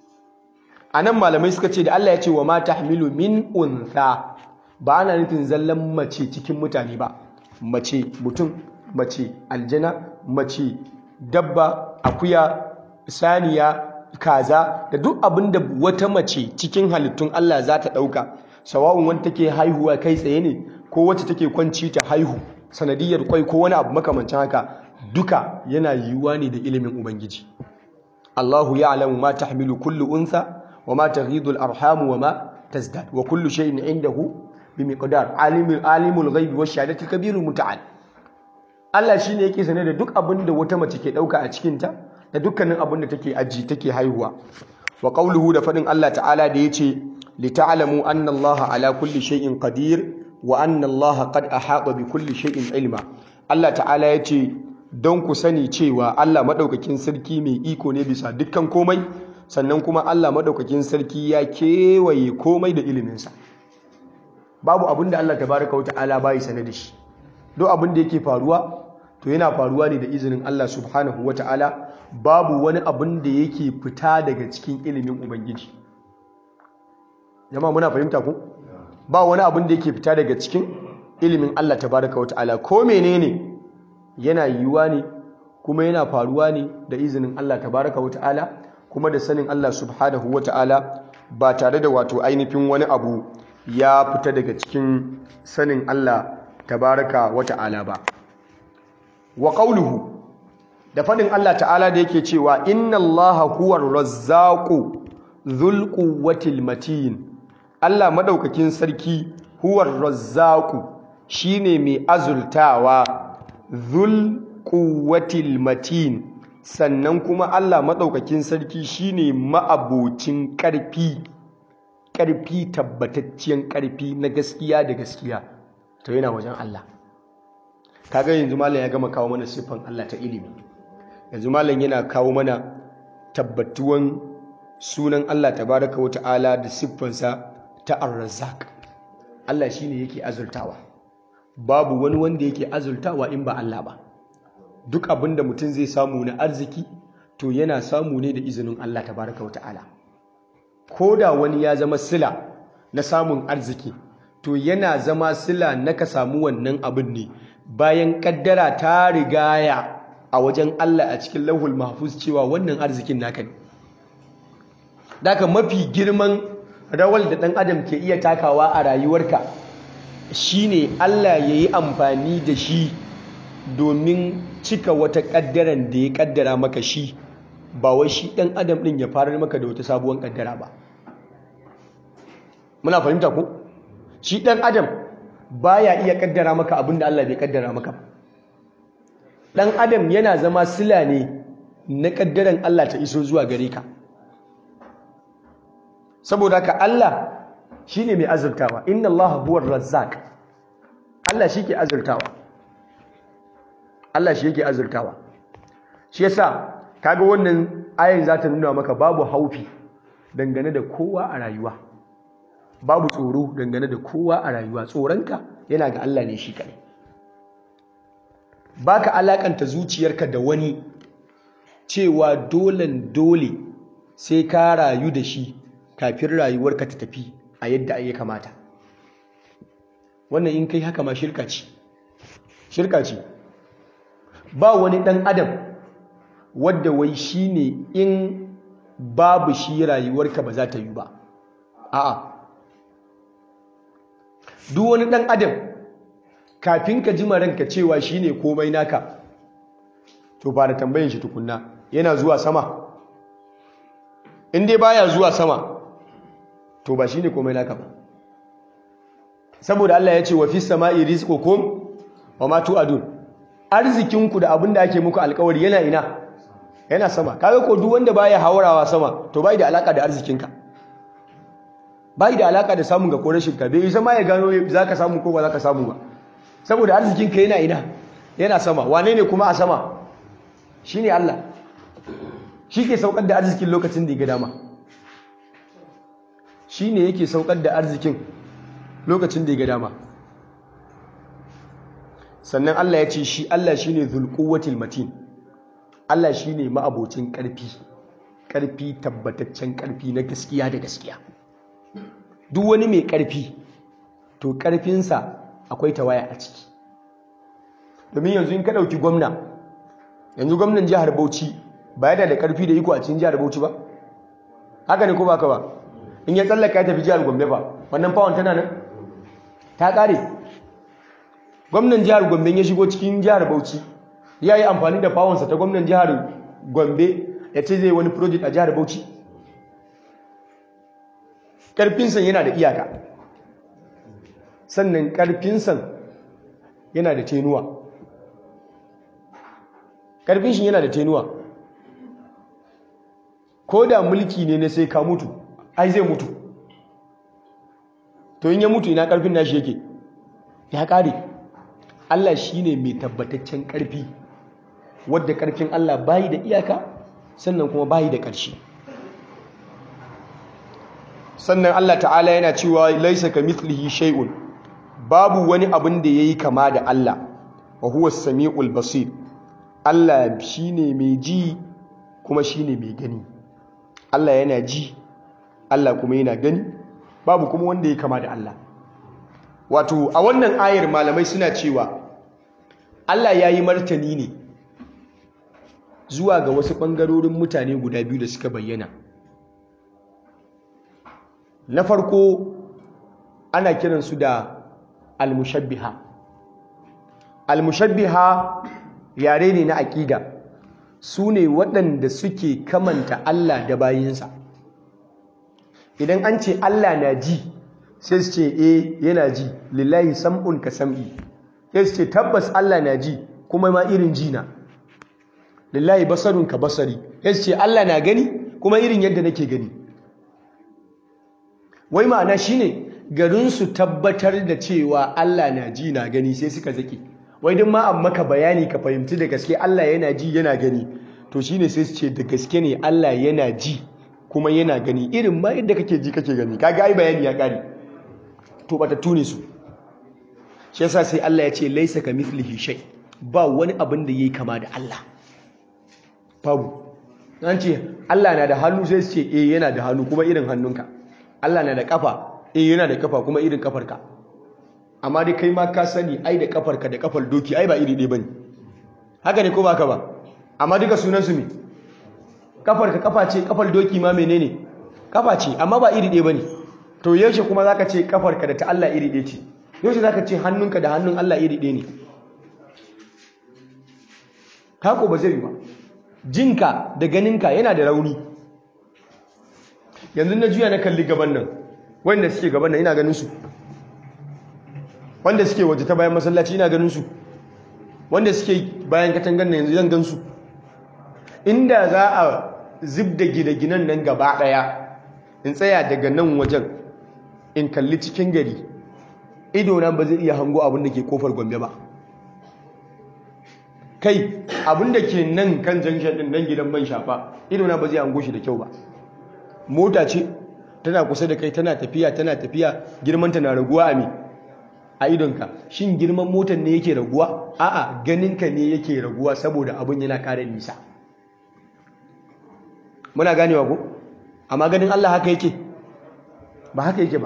a nan malamai suka ce da Allah ya ce wa mata hamilu min untha ba ana nufin zallan mace cikin mutane ba mace mutum mace aljana mace dabba akuya saniya kaza da duk abin da wata mace cikin halittun Allah za ta ɗauka sawa'un wanda take haihuwa kai tsaye ne ko wacce take kwanci ta haihu sanadiyar kwai ko wani abu makamancin haka duka yana yiwuwa ne da ilimin ubangiji Allahu ya'lamu ma tahmilu kullu untha وما تغيض الأرحام وما تزداد وكل شيء عنده بمقدار عالم عالم الغيب والشهادة الكبير المتعال Allah shi ne yake sane da duk abin da wata mace ke ɗauka a cikinta da dukkanin abin da take aji take haihuwa wa qawluhu da faɗin Allah ta'ala da yace li ta'lamu anna Allah ala kulli shay'in qadir wa anna Allah qad ahata bi kulli shay'in ilma Allah ta'ala yace don ku sani cewa Allah madaukakin sarki mai iko ne bisa dukkan komai sannan kuma Allah maɗaukakin sarki ya kewaye komai da iliminsa babu abin da Allah tabaraka wa ta'ala bai sane da shi duk abin da yake faruwa to yana faruwa ne da izinin Allah subhanahu wa ta'ala babu wani abin da yake fita daga cikin ilimin ubangiji jama'a muna fahimta ku ba wani abin da yake fita daga cikin ilimin Allah tabaraka wa ta'ala ko menene yana yiwuwa ne kuma yana faruwa ne da izinin Allah tabaraka wa ta'ala kuma da sanin Allah subhanahu wa ta'ala ba tare da wato ainihin wani abu ya fita daga cikin sanin Allah tabaraka wa ta'ala ba wa qawluhu da fadin Allah ta'ala da yake cewa inna Allaha huwar razzaqu dhul quwwatil matin Allah madaukakin sarki huwar razzaqu shine mai azultawa dhul quwwatil matin sannan kuma Allah maɗaukakin sarki shine ma'abocin ƙarfi ƙarfi tabbatacciyar ƙarfi na gaskiya da gaskiya to yana wajen Allah kaga yanzu malam ya gama kawo mana siffan Allah ta ilimi yanzu malam yana kawo mana tabbatuwan sunan Allah tabaraka wa ta'ala da siffansa ta ar-razzaq Allah shine yake azurtawa babu wani wanda yake azurtawa in ba Allah ba duk abin da mutum zai samu na arziki to yana samu ne da izinin Allah tabaraka wata'ala ko da wani ya zama sila na samun arziki to yana zama sila na ka samu wannan abin ne bayan kaddara ta rigaya a wajen Allah a cikin lauhul mahfuz cewa wannan arzikin naka ne daga mafi girman rawar da ɗan adam ke iya takawa a rayuwarka shine Allah ya yi amfani da shi domin cika wata ƙaddaran da ya ƙaddara maka shi ba wai shi ɗan adam ɗin ya farar maka da wata sabuwar ƙaddara ba muna fahimta ko shi ɗan adam baya iya ƙaddara maka abin da Allah bai ƙaddara maka ɗan adam yana zama sila ne na ƙaddaran Allah ta iso zuwa gare ka saboda ka Allah shine mai azurtawa inna Allah huwar razzaq Allah shi ke azurtawa Allah shi yake azurtawa shi yasa kaga wannan ayin za ta nuna maka babu haufi dangane da kowa a rayuwa babu tsoro dangane da kowa a rayuwa tsoronka yana ga Allah ne shi kadai baka alakanta zuciyarka da wani cewa dolen dole sai ka rayu da shi kafin rayuwarka ta tafi a yadda ya kamata wannan in kai haka ma shirka ce shirka ce ba wani ɗan adam wadda wai shi ne in babu shi rayuwarka ba za ta yi ba a'a duk wani ɗan adam kafin ka ji ranka cewa shi ne komai naka to fara tambayin shi tukunna yana zuwa sama in dai baya zuwa sama to ba shi ne komai naka ba saboda Allah ya ce wa fis sama'i rizqukum wa ma tu'adun arzikinku da abin da ake muku alkawari yana ina yana sama kaga ko duk wanda baya haurawa sama to bai da alaka da arzikinka bai da alaka da samun ga ko rashin ka bai ma ya gano zaka samu ko ba zaka samu ba saboda arzikinka yana ina yana sama wane ne kuma a sama shine Allah shi ke saukar da arzikin lokacin da ya ga dama shine yake saukar da arzikin lokacin da ya ga dama sannan Allah ya ce shi Allah shi ne zulkuwatil matin Allah shi ne ma'abocin ƙarfi ƙarfi tabbataccen ƙarfi na gaskiya da gaskiya duk wani mai ƙarfi to ƙarfinsa akwai tawaya a ciki domin yanzu in ka ɗauki gwamna yanzu gwamnan jihar Bauchi ba yana da ƙarfi da iko a cikin jihar Bauchi ba haka ne ko ba ka ba in ya tsallaka ya tafi jihar Gombe ba wannan fawon tana nan ta ƙare gwamnan jihar gombe ya shigo cikin jihar bauchi ya yi amfani da fawonsa ta gwamnan jihar gombe ya ce zai wani project a jihar bauchi ƙarfinsa yana da iyaka sannan ƙarfinsa yana da tenuwa ƙarfin shi yana da tenuwa ko da mulki ne na sai ka mutu ai zai mutu to in ya mutu ina ƙarfin nashi yake ya ƙare Allah shi ne mai tabbataccen ƙarfi wadda ƙarfin Allah bayi da iyaka sannan kuma bayi da ƙarshe sannan Allah ta'ala yana cewa laisa ka mithlihi shay'un babu wani abin da yayi kama da Allah wa huwa as-sami'ul basir Allah shine mai ji kuma shine mai gani Allah yana ji Allah kuma yana gani babu kuma wanda ya kama da Allah wato a wannan ayar malamai suna cewa Allah ya yi martani ne zuwa ga wasu ɓangarorin mutane guda biyu da suka bayyana na farko ana kiransu da almushabbiha almushabbiha yare ne na aƙida su ne waɗanda suke kamanta Allah da bayinsa idan an ce Allah na ji sai su ce e yana ji lillahi sam'un ka sam'i sai su ce tabbas Allah na ji kuma ma irin ji na lillahi basarun ka basari sai su ce Allah na gani kuma irin yadda nake gani wai ma'ana shine garin su tabbatar da cewa Allah na ji na gani sai suka zaki wai din ma an maka bayani ka fahimci da gaske Allah yana ji yana gani to shine sai su ce da gaske ne Allah yana ji kuma yana gani irin ma yadda kake ji kake gani kaga ai bayani ya kare to bata tune su shi yasa sai Allah ya ce laisa ka mithlihi shay ba wani abin da yayi kama da Allah babu an ce Allah na da hannu sai su ce eh yana da hannu kuma irin hannunka Allah na da kafa eh yana da kafa kuma irin kafarka amma dai kai ma ka sani ai da kafarka da kafar doki ai ba iri ɗaya bane haka ne ko ba ka ba amma duka sunan su me kafarka kafa ce kafar doki ma menene kafa ce amma ba iri ɗaya bane to yaushe kuma zaka ce kafarka da ta Allah iri ɗaya ce yaushe zaka ce hannunka da hannun Allah iri ɗaya ne kako ba zai yi ba jinka da ganinka yana da rauni yanzu na juya na kalli gaban nan wanda suke gaban nan ina ganin su wanda suke waje ta bayan masallaci ina ganin su wanda suke bayan katangan nan yanzu zan gan su inda za a zub da gine-ginen nan gaba daya in tsaya daga nan wajen in kalli cikin gari idona ba zai iya hango abin da ke kofar gombe ba kai abin da ke nan kan junction din nan gidan man shafa idona ba zai hango shi da kyau ba mota ce tana kusa da kai tana tafiya tana tafiya girmanta na raguwa a me a idonka shin girman motar ne yake raguwa a'a ganinka ne yake raguwa saboda abin yana ƙara nisa muna ganewa ko amma ganin Allah haka yake ba haka yake ba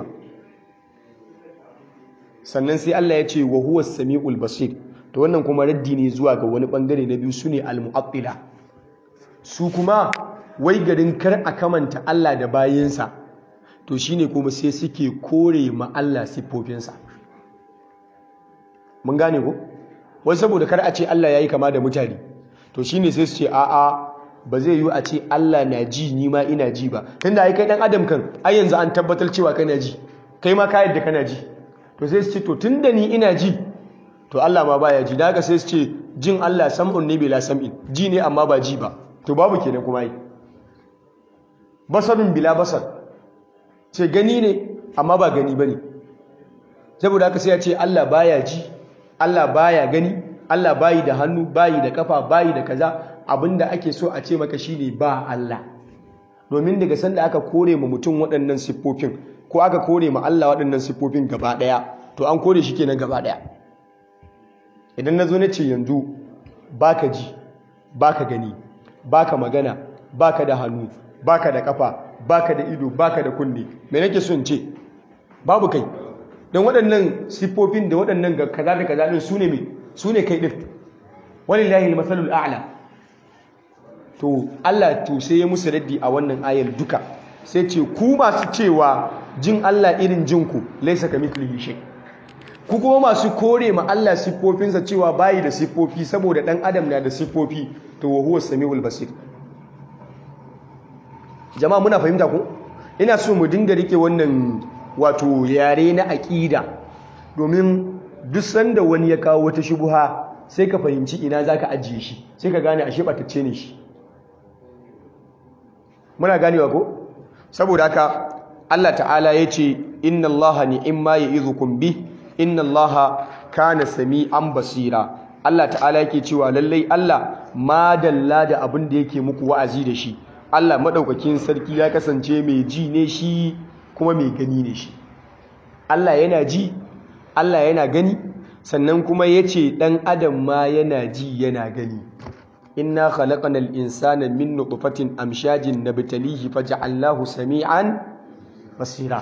sannan sai Allah ya ce wa huwa samiul basir to wannan kuma raddi ne zuwa ga wani bangare na biyu sune al-mu'attila su kuma wai garin kar a kamanta Allah da bayinsa to shine kuma sai suke kore ma Allah siffofinsa mun gane ko wai saboda kar a ce Allah yayi kama da mutane to shine sai su ce a'a ba zai yi a ce Allah na ji ni ma ina ji ba tunda ai kai dan adam kan ai yanzu an tabbatar cewa kana ji kai ma ka yadda kana ji to sai su ce to tunda ni ina ji to Allah ma baya ji da haka sai su ce jin Allah sam'un ne bila sam'in ji ne amma ba ji ba to babu kenan kuma yi basarun bila basar ce gani ne amma ba gani bane saboda haka sai ya ce Allah baya ji Allah baya gani Allah bayi da hannu bayi da kafa bayi da kaza abinda ake so a ce maka shine ba Allah domin daga sanda aka kore ma mutum waɗannan siffofin ko aka kore ma Allah waɗannan siffofin gaba ɗaya to an kore shi kenan gaba ɗaya idan na zo na ce yanzu baka ji baka gani baka magana baka da hannu baka da kafa baka da ido baka da kunne me nake so in ce babu kai don waɗannan siffofin da waɗannan ga kaza da kaza ɗin su ne me su ne kai ɗin walillahi al-masalul a'la to Allah to sai ya musu raddi a wannan ayar duka sai ce ku masu cewa jin Allah irin jinku laisa kamithlihi shay ku kuma masu kore ma Allah siffofinsa cewa bayi da siffofi saboda dan adam na da siffofi to wa huwa samiul basir jama'a muna fahimta ko ina so mu dinga rike wannan wato yare na aqida domin duk sanda wani ya kawo wata shubuha sai ka fahimci ina zaka ajiye shi sai ka gane ashe batacce ne shi muna ganewa ko saboda haka Allah ta'ala ya ce inna Allah ni'imma ya'izukum bi inna Allah kana sami'an basira Allah ta'ala yake cewa lallai Allah madalla da abin da yake muku wa'azi da shi Allah madaukakin sarki ya kasance mai ji ne shi kuma mai gani ne shi Allah yana ji Allah yana gani sannan kuma yace dan adam ma yana ji yana gani inna khalaqnal insana min nutfatin amshajin nabtalihi faj'alnahu sami'an basira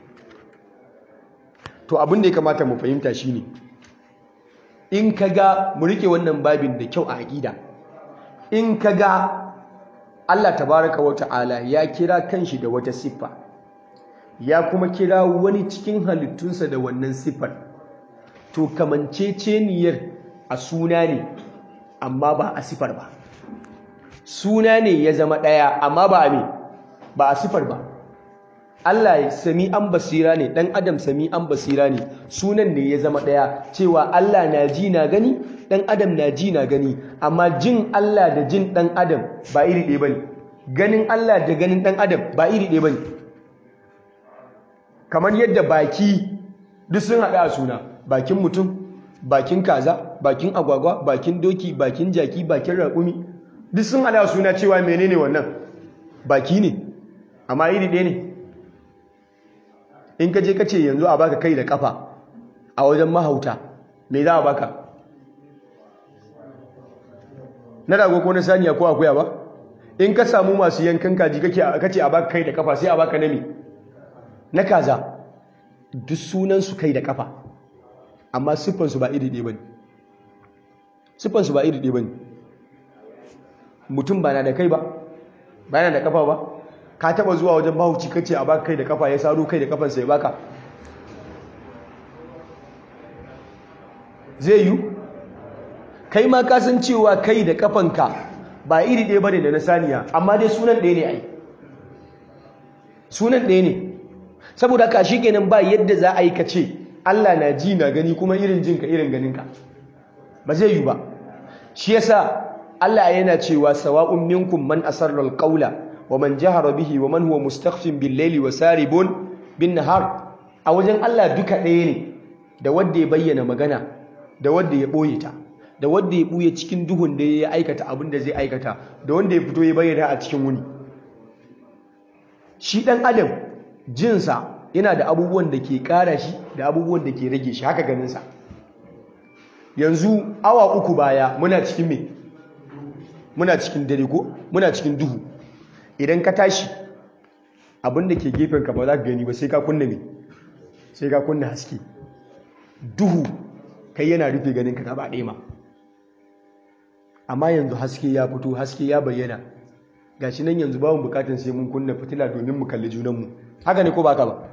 to abin da ya kamata mu fahimta shine in kaga mu rike wannan babin da kyau a aqida in kaga Allah tabaraka wa ta'ala ya kira kanshi da wata siffa ya kuma kira wani cikin halittunsa da wannan siffar to kamanceceniyar a suna ne amma ba a sifar ba suna ne ya zama ɗaya amma ba a me ba a sifar ba Allah sami an basira ne ɗan adam sami an basira ne sunan ne ya zama ɗaya cewa Allah na ji na gani ɗan adam na ji na gani amma jin Allah da jin ɗan adam ba iri ɗaya ba ne ganin Allah da ganin ɗan adam ba iri ɗaya ba ne kamar yadda baki duk sun haɗu a suna bakin mutum bakin kaza bakin agwagwa bakin doki bakin jaki bakin raƙumi duk sun hada suna cewa menene wannan baki ne amma iri ɗaya ne in ka je ka ce yanzu a baka kai da kafa a wajen mahauta me za a baka na rago ko na saniya ko akuya ba in ka samu masu yankan kaji kace a baka kai da kafa sai a baka na me na kaza duk sunansu kai da kafa amma siffansu ba iri ɗaya ba ne siffansu ba iri ɗaya ba ne mutum ba na da kai ba ba yana da kafa ba ka taba zuwa wajen mahauci kace a baka kai da kafa ya saro kai da kafansa ya baka zai yi kai ma ka san cewa kai da kafanka ba iri ɗaya bane da na saniya amma dai sunan ɗaya ne ai sunan ɗaya ne saboda ka shi kenan ba yadda za a yi ka ce Allah na ji na gani kuma irin jinka irin ganinka ba zai yi ba shi yasa Allah yana cewa sawa'un minkum man asarra alqawla wa man jahara bihi wa man huwa mustakhfin bil layli wa saribun bin nahar a wajen Allah duka ɗaya ne da wanda ya bayyana magana da wanda ya boye ta da wanda ya buye cikin duhun da ya aikata abin da zai aikata da wanda ya fito ya bayyana a cikin wuni shi dan adam jinsa yana da abubuwan da ke ƙara shi da abubuwan da ke rage shi haka ganinsa yanzu awa uku baya muna cikin me muna cikin dare ko muna cikin duhu idan ka tashi abin da ke gefen ka ba za ka gani ba sai ka kunna me sai ka kunna haske duhu kai yana rufe ganin ka gaba ɗaya ma amma yanzu haske ya fito haske ya bayyana gashi nan yanzu babu bukatun sai mun kunna fitila domin mu kalli junanmu haka ne ko ba ka ba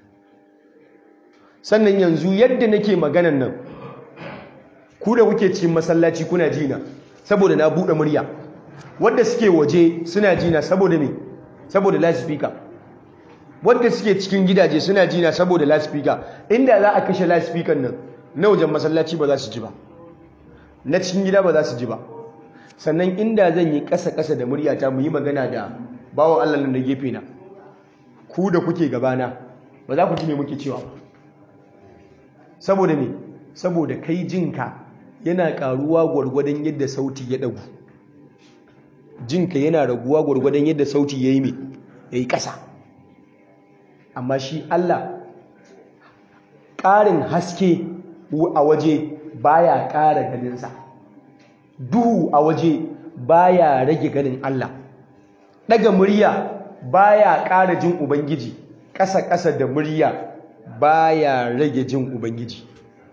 sannan yanzu yadda nake maganan nan ku da kuke cikin masallaci kuna jina saboda na buɗe murya wadda suke waje suna jina saboda me saboda lasifika wadda suke cikin gidaje suna jina saboda lasifika inda za a kashe lasifikan nan na wajen masallaci ba za su ji ba na cikin gida ba za su ji ba sannan inda zan yi ƙasa-ƙasa da muryata mu yi magana da bawon Allah nan da gefe na ku da kuke gabana ba za ku ji me muke cewa ba saboda me saboda kai jinka yana karuwa gwargwadon yadda sauti ya dagu jinka yana raguwa gwargwadon yadda sauti ya yi me ya yi ƙasa amma shi Allah ƙarin haske a waje baya ƙara ganinsa duhu a waje baya rage ganin Allah daga murya baya ƙara jin ubangiji ƙasa-ƙasa da murya baya rage jin ubangiji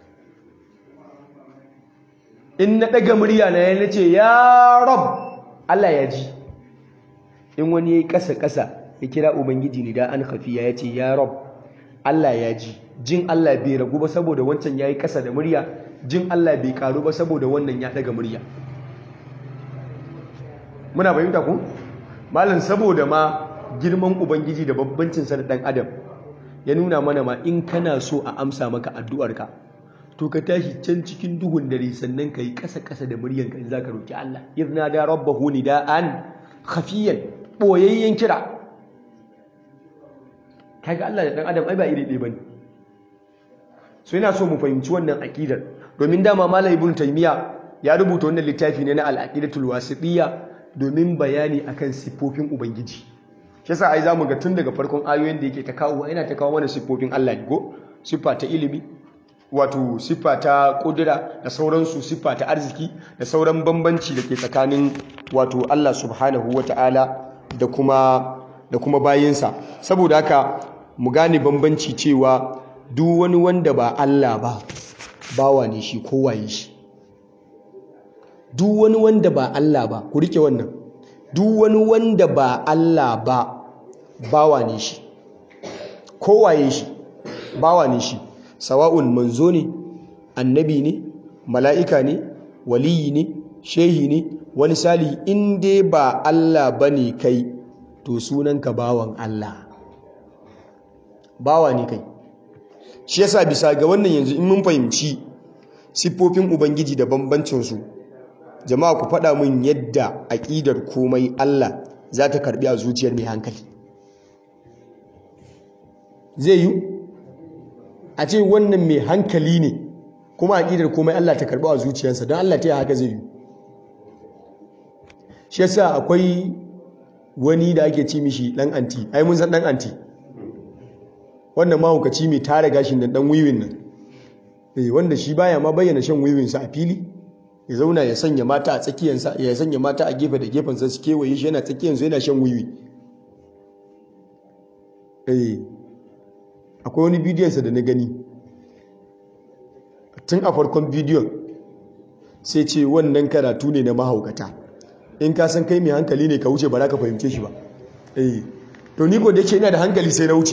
in na daga murya na yana ce ya rab Allah ya ji in wani ya yi ƙasa-ƙasa ya kira ubangiji ne da an hafiya ya ce ya rab Allah ya ji jin Allah bai ragu ba saboda wancan ya yi ƙasa da murya jin Allah bai karu ba saboda wannan ya daga murya muna bayyanta ku malam saboda ma girman ubangiji da babbancinsa da ɗan adam ya nuna mana ma in kana so a amsa maka addu'arka to ka tashi can cikin duhun dare sannan ka yi ƙasa-ƙasa da muryanka in za ka roƙi Allah irna da rabbahu nida'an khafiyan ɓoyayyen kira kaga Allah da ɗan adam ai ba iri ɗaya bane so yana so mu fahimci wannan aƙidar domin dama malam ibnu taymiya ya rubuta wannan littafi ne na al-aqidatul wasitiyya domin bayani akan siffofin ubangiji shi yasa ai zamu ga tun daga farkon ayoyin da yake ta kawo yana ta kawo mana siffofin Allah ne go siffa ta ilimi wato siffa ta kudura da sauransu siffa ta arziki da sauran bambanci da ke tsakanin wato Allah subhanahu wata'ala da kuma da kuma bayinsa saboda haka mu gane bambanci cewa duk wani wanda ba Allah ba bawa ne shi kowaye shi duk wani wanda ba Allah ba ku rike wannan duk wani wanda ba Allah ba bawa ne shi kowaye shi bawa ne shi sawa'un manzo ne annabi ne mala'ika ne waliyi ne shehi ne wani sali in dai ba Allah bane kai to sunanka bawan Allah bawa ne kai shi yasa bisa ga wannan yanzu in mun fahimci siffofin ubangiji da bambancinsu jama'a ku faɗa min yadda aƙidar komai Allah za ta karɓi a zuciyar mai hankali zai yi a ce wannan mai hankali ne kuma aƙidar komai Allah ta karɓi a zuciyarsa don Allah ta yi haka zai yi shi yasa akwai wani da ake ci mishi ɗan anti ai mun san ɗan anti wannan mahaukaci mai tara gashin da ɗan wiwin nan wanda shi baya ma bayyana shan wiwinsa a fili ya zauna ya sanya mata a tsakiyarsa ya sanya mata a gefe da gefensa su kewaye shi yana tsakiyarsa yana shan wiwi akwai wani bidiyonsa da na gani tun a farkon bidiyon sai ce wannan karatu ne na mahaukata in ka san kai mai hankali ne ka wuce ba za ka fahimce shi ba to ni ko da yake ina da hankali sai na wuce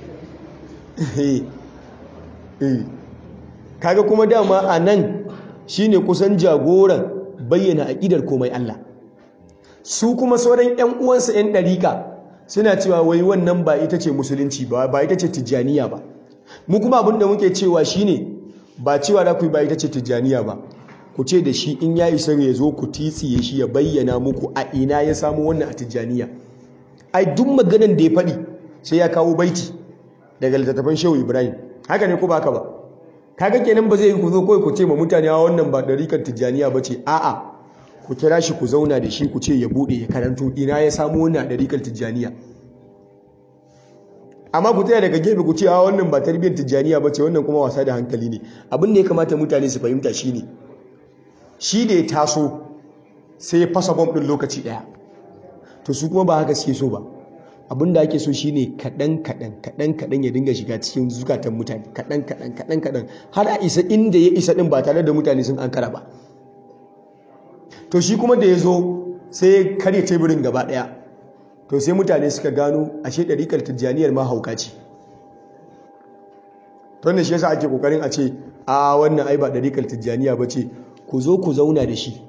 kaga kuma dama a nan shine kusan jagoran bayyana aƙidar komai Allah su kuma sauran ƴan uwansa ƴan ɗarika suna cewa wai wannan ba ita ce musulunci ba ba ita ce tijjaniya ba mu kuma abin da muke cewa shine ba cewa da ku ba ita ce tijjaniya ba ku ce da shi in ya isa ya zo ku titsiye shi ya bayyana muku a ina ya samu wannan a tijjaniya ai duk maganan da ya faɗi sai ya kawo baiti daga littattafan shehu ibrahim haka ne ko ba haka ba kaga kenan ba zai yi ku zo kawai ku ce ma mutane a wannan ba ɗarikan tijjaniya ba ce a'a ku kira shi ku zauna da shi ku ce ya buɗe ya karanto ina ya samu wannan ɗarikan tijjaniya amma ku tsaya daga gefe ku ce a wannan ba tarbiyyar tijjaniya ba ce wannan kuma wasa da hankali ne abin da ya kamata mutane su fahimta shi ne shi da ya taso sai ya fasa bom ɗin lokaci ɗaya to su kuma ba haka suke so ba abin da ake so shine kaɗan kaɗan kaɗan kaɗan ya dinga shiga cikin zukatan mutane kaɗan kaɗan kaɗan kaɗan har a isa inda ya isa ɗin ba tare da mutane sun ankara ba to shi kuma da ya zo sai ya karya teburin gaba ɗaya to sai mutane suka gano ashe ɗariƙar tijjaniyar ma hauka ce to ne shi yasa ake ƙoƙarin a ce a wannan ai ba ɗariƙar tijjaniya ba ce ku zo ku zauna da shi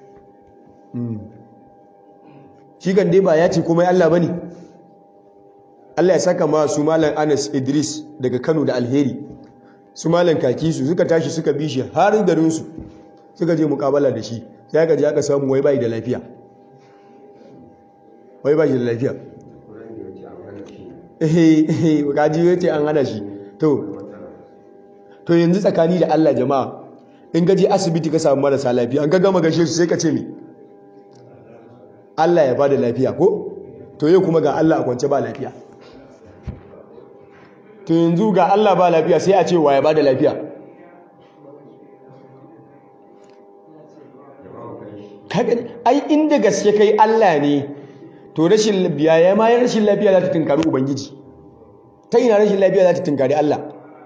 shi kan dai ba ya ce kuma Allah ba ne Allah ya saka ma su malam Anas Idris daga Kano da Alheri su malam Kakisu suka tashi suka bi shi har garinsu suka je mukabala da shi sai aka je aka samu wai bai da lafiya wai bai da lafiya eh eh kaji yace an hana shi to to yanzu tsakani da Allah jama'a in gaji asibiti ka samu marasa lafiya an ka gama gashe su sai ka ce me Allah ya bada lafiya ko to yau kuma ga Allah a kwance ba lafiya to yanzu ga Allah ba lafiya sai a ce wa ya bada lafiya ai inda gaske kai Allah ne to rashin lafiya ya ma rashin lafiya za ta tunkari ubangiji ta ina rashin lafiya za ta tunkari Allah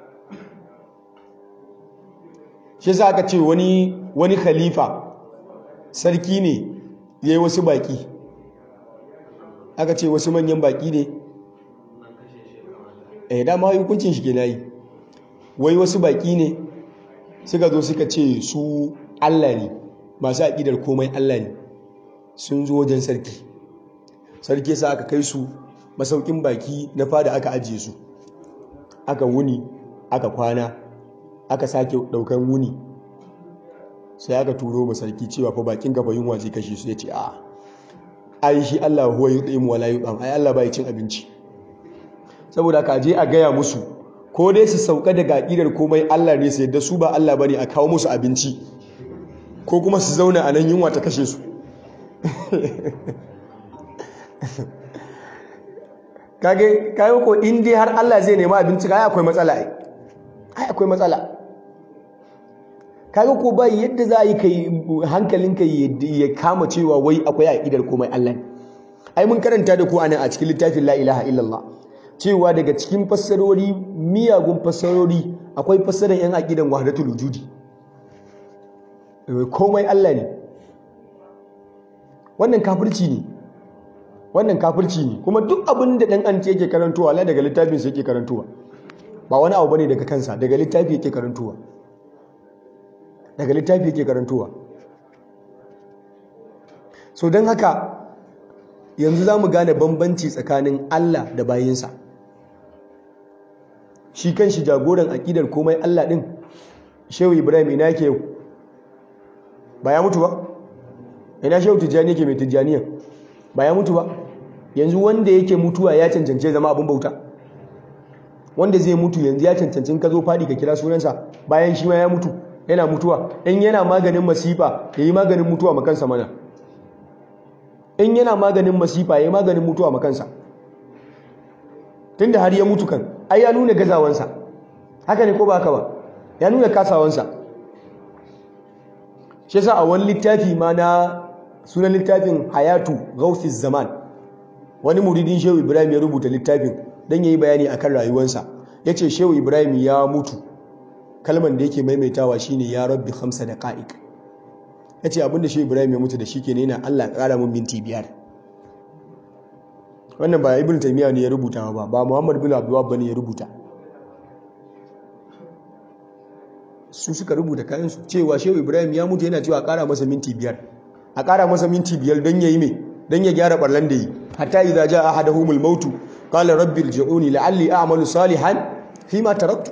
shi za ka ce wani wani khalifa sarki ne ya yi wasu baki aka ce wasu manyan baki ne eh dama hukuncin shi ke na yi wai wasu baki ne suka zo suka ce su Allah ne masu aƙidar komai Allah ne sun zo wajen sarki sarki sa aka kai su masaukin baki na fada aka ajiye su aka wuni aka kwana aka sake daukan wuni sai aka turo ma sarki cewa fa bakin gaba yunwa zai kashe su yace a ai shi Allah huwa yut'imu wala yut'am ai Allah bai cin abinci saboda ka je a gaya musu ko dai su sauka daga aqidar komai Allah ne sai da su ba Allah bane a kawo musu abinci ko kuma su zauna a nan yunwa ta kashe su kage kayo ko in dai har Allah zai nema abinci kai akwai matsala ai ai akwai matsala kaga ko bai yadda za yi kai hankalinka ya kama cewa wai akwai aqidar komai Allah ne ai mun karanta da ku anan a cikin littafin la ilaha illallah cewa daga cikin fassarori miyagun fassarori akwai fassarar yan aqidan wahdatul wujudi komai Allah ne wannan kafirci ne wannan kafirci ne kuma duk abin da dan anti yake karantowa la daga littafin sa yake karantowa ba wani abu bane daga kansa daga littafi yake karantowa daga littafi yake karantowa so don haka yanzu za mu gane bambanci tsakanin Allah da bayinsa shi kan shi jagoran aƙidar komai Allah ɗin shehu ibrahim ina yake yau ba ya mutu ba ina shehu tijjani yake mai tijjaniyan ba ya mutu ba yanzu wanda yake mutuwa ya cancance zama abin bauta wanda zai mutu yanzu ya cancancin ka zo faɗi ka kira sunansa bayan shi ma ya mutu yana mutuwa in yana maganin masifa ya yi maganin mutuwa makansa mana in yana maganin masifa ya yi maganin mutuwa makansa tun da har ya mutu kan ai ya nuna gazawansa haka ne ko ba haka ba ya nuna kasawansa shi sa a wani littafi ma na sunan littafin hayatu gausis zaman wani muridin shehu ibrahim ya rubuta littafin don ya yi bayani akan rayuwarsa ya ce shehu ibrahim ya mutu kalman da yake maimaitawa shine ya rabbi hamsa da ka'ik ya ce abinda shehu ibrahim ya mutu da shi ke yana allah ƙara mun minti biyar wannan ba ibn taimiyya ne ya rubuta ba ba muhammad bin abdullab ba ne ya rubuta su suka rubuta kayansu cewa shehu ibrahim ya mutu yana cewa a ƙara masa minti biyar a ƙara masa minti biyar don ya yi mai don ya gyara ɓarlan da yi hatta idza jaa ahaduhumul mautu qala rabbi irji'uni la'alli a'malu salihan fima taraktu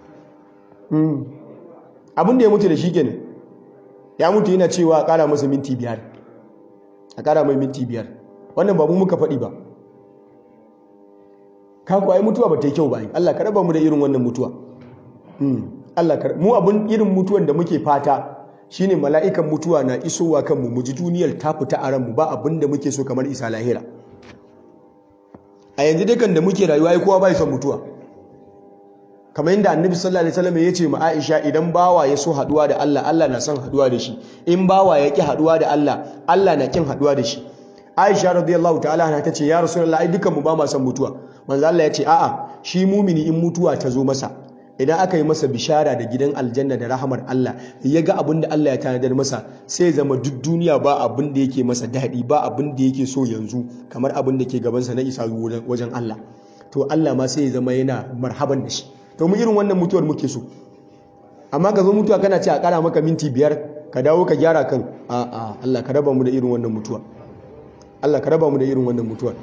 abin da ya mutu da shi kenan ya mutu yana cewa a ƙara masa minti biyar a ƙara mai minti biyar wannan ba mu muka faɗi ba kaku ai mutuwa ba ta yi kyau ba ai Allah ka raba mu da irin wannan mutuwa Allah ka mu abun irin mutuwan da muke fata shine mala'ikan mutuwa na isowa kanmu mu ji duniyar ta fita a ranmu ba abin da muke so kamar isa lahira a yanzu dukan da muke rayuwa ai kowa bai son mutuwa kamar yadda annabi sallallahu alaihi wasallam ya ce ma Aisha idan bawa ya so haduwa da Allah Allah na son haduwa da shi in bawa ya ki haduwa da Allah Allah na kin haduwa da shi Aisha radiyallahu ta'ala anha tace ya Rasulullahi ai dukan mu ba ma son mutuwa manzo Allah ya ce a'a shi mumini in mutuwa ta zo masa idan aka yi masa bishara da gidan aljanna da rahamar Allah ya ga abin da Allah ya tanadar masa sai zama duk duniya ba abin da yake masa daɗi ba abin da yake so yanzu kamar abin da ke gabansa na isa wajen Allah to Allah ma sai ya zama yana marhaban da shi to mu irin wannan mutuwar muke so amma ka zo mutuwa kana ce a ƙara maka minti biyar ka dawo ka gyara kan a'a Allah ka raba mu da irin wannan mutuwa Allah ka raba mu da irin wannan mutuwar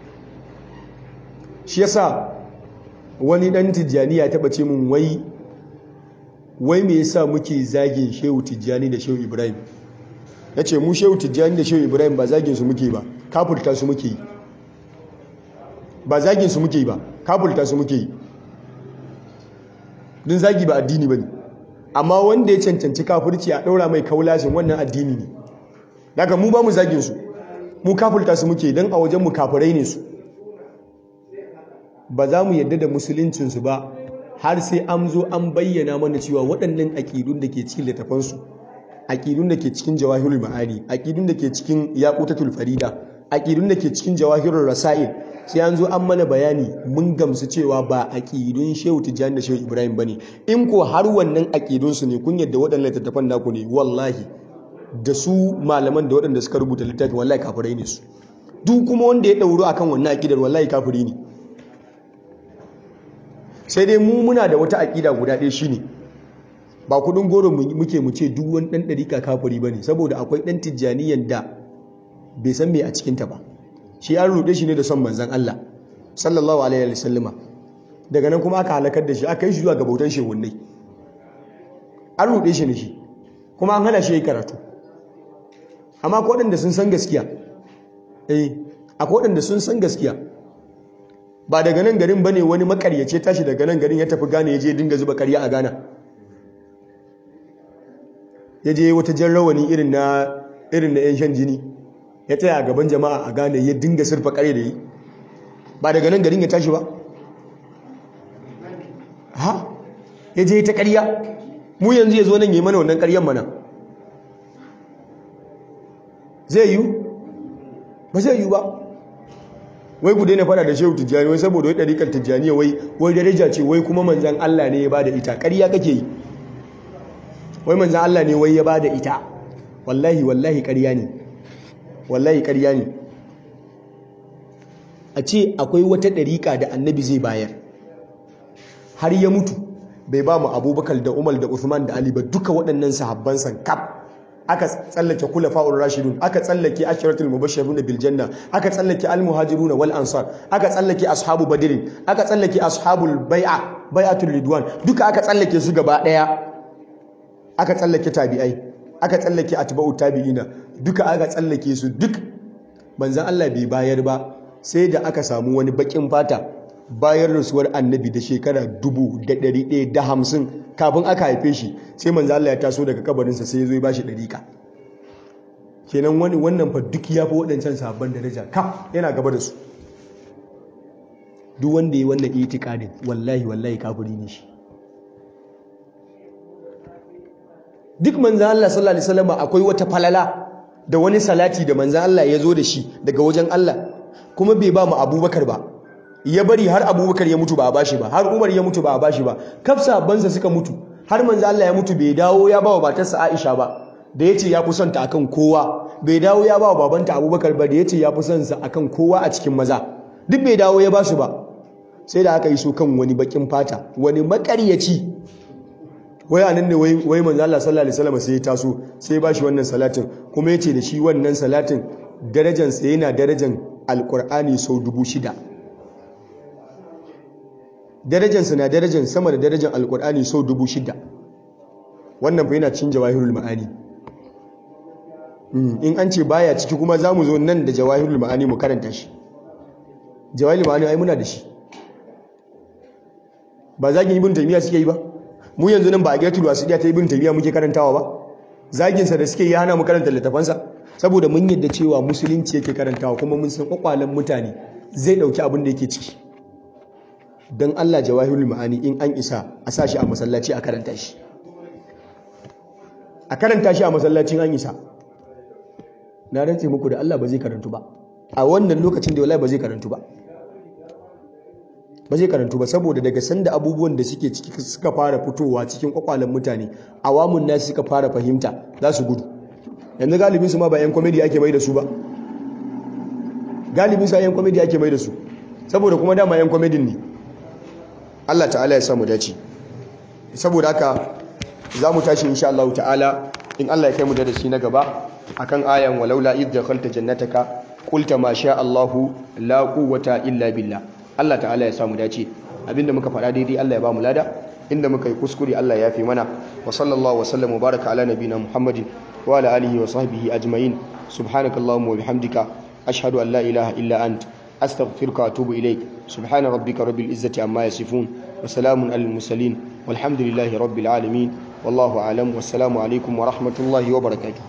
shi yasa wani dan tijjani ya taba ce mun wai wai me yasa muke zagin shehu tijjani da shehu ibrahim ya ce mu shehu tijjani da shehu ibrahim ba zagin su muke ba kafulta su muke yi ba zagin su muke yi ba kafulta su muke yi din zagi ba addini ba ne amma wanda ya cancanci kafurci a ɗaura mai kaulashin wannan addini ne daga mu ba mu zagin su mu kafulta su muke don a wajen mu kafirai ne su ba za mu yadda da musuluncinsu ba har sai an zo an bayyana mana cewa waɗannan aƙidun da ke cikin littafansu aƙidun da ke cikin jawahirul ma'ani aƙidun da ke cikin yaqutatul farida aƙidun da ke cikin jawahirul rasail sai an zo an mana bayani mun gamsu cewa ba aƙidun shehu tijjani da shehu ibrahim bane in ko har wannan aƙidun su ne kun yadda waɗannan littattafan naku ne wallahi da su malaman da waɗanda suka rubuta littafi wallahi kafirai ne su duk kuma wanda ya ɗauro akan wannan aƙidar wallahi kafiri ne sai dai mu muna da wata aƙida guda ɗaya shine ba kudin goro muke mu ce duk wani ɗan ɗarika kafiri ba ne saboda akwai ɗan tijjaniyan da bai san me a cikinta ba shi an ruɗe shi ne da son manzan Allah sallallahu alaihi wa sallama daga nan kuma aka halakar da shi aka yi shi zuwa ga bautan shehunnai an ruɗe shi ne shi kuma an hana shi yi karatu amma akwai waɗanda sun san gaskiya eh akwai waɗanda sun san gaskiya ba daga nan garin bane wani makaryace tashi daga nan garin ya tafi gane ya je dinga zuba karya a Ghana ya je wata jan rawani irin na irin na yan shan jini ya tsaya a gaban jama'a a Ghana ya dinga surfa karya da yi ba daga nan garin ya tashi ba ha ya je ta karya mu yanzu ya zo nan yi mana wannan karyan mana zai yi ba zai yi ba wai ku daina fada da shehu tijjani wai saboda wai ɗarikar tijjaniya wai wai daraja ce wai kuma manzan Allah ne ya bada ita ƙarya kake yi wai manzan Allah ne wai ya bada ita wallahi wallahi ƙarya ne wallahi ƙarya ne a ce akwai wata ɗarika da annabi zai bayar har ya mutu bai ba mu abubakar da umar da usman da ali ba duka waɗannan sahabban san kaf aka tsallake kulafa'ur rashidun aka tsallake ashiratul mubashshirun bil janna aka tsallake al muhajirun wal ansar aka tsallake ashabu badrin aka tsallake ashabul bai'a bai'atul ridwan duka aka tsallake su gaba daya aka tsallake tabi'ai aka tsallake atba'ut tabi'ina duka aka tsallake su duk manzon Allah bai bayar ba sai da aka samu wani bakin fata bayan rasuwar annabi da shekara dubu da ɗari ɗaya da hamsin kafin aka haife shi sai manzo Allah ya taso daga kabarinsa sai ya zo ya bashi ɗariƙa kenan wani wannan fa duk ya fi waɗancan sabon daraja kaf yana gaba da su duk wanda ya wannan itikadin wallahi wallahi kafiri ne shi duk manzo Allah sallallahu alaihi wasallam akwai wata falala da wani salati da manzo Allah ya zo da shi daga wajen Allah kuma bai ba mu Abubakar ba ya bari har abubakar ya mutu ba a bashi ba har umar ya mutu ba a bashi ba kafsa bansa suka mutu har manzo Allah ya mutu bai dawo ya ba wa matarsa Aisha ba da yace ya fi son ta akan kowa bai dawo ya ba wa babanta Abubakar ba da yace ya fi son sa akan kowa a cikin maza duk bai dawo ya ba su ba sai da aka yi so kan wani bakin fata wani makaryaci wai anan ne wai wai manzo Allah sallallahu alaihi wasallam sai ya taso sai ya bashi wannan salatin kuma yace da shi wannan salatin darajansa yana darajan alqur'ani sau dubu shida darajansa na darajan sama da darajan alkur'ani sau dubu shida wannan fa yana cin jawahirul ma'ani in an ce baya ciki kuma za mu zo nan da jawahirul ma'ani mu karanta shi jawahirul ma'ani ai muna da shi ba zagin ibn taymiya suke yi ba mu yanzu nan ba a gatul wasiya ta ibn taymiya muke karantawa ba zagin sa da suke yi hana mu karanta littafansa saboda mun yadda cewa musulunci yake karantawa kuma mun san kwakwalen mutane zai dauki abin da yake ciki don Allah jawahirul ma'ani in an isa a sashi a masallaci a karanta shi a karanta shi a masallacin an isa na rantse muku da Allah ba zai karantu ba a wannan lokacin da wallahi ba zai karantu ba ba zai karantu ba saboda daga sanda abubuwan da suke ciki suka fara fitowa cikin kwakwalen mutane awamun nasu suka fara fahimta za su gudu yanzu galibin su ma ba yan komedi ake mai da su ba galibin su yan komedi ake mai da su saboda kuma dama yan komedin ne Allah ta'ala ya samu dace saboda haka za mu tashi insha Allah ta'ala in Allah ya kai mu da shi na gaba akan ayan walaula idh dakhalta jannataka qulta ma sha Allahu la quwwata illa billah Allah ta'ala ya samu dace abinda muka faɗa daidai Allah ya ba mu lada inda muka yi kuskure Allah ya fi mana wa sallallahu wa sallam wa baraka ala nabina Muhammadin wa ala alihi wa sahbihi ajma'in subhanakallahumma wa bihamdika ashhadu an la ilaha illa ant astaghfiruka wa atubu ilaik subhana rabbika rabbil izzati amma yasifun wa salamun alal mursalin walhamdulillahi rabbil alamin wallahu a'lam wassalamu alaikum wa rahmatullahi wa barakatuh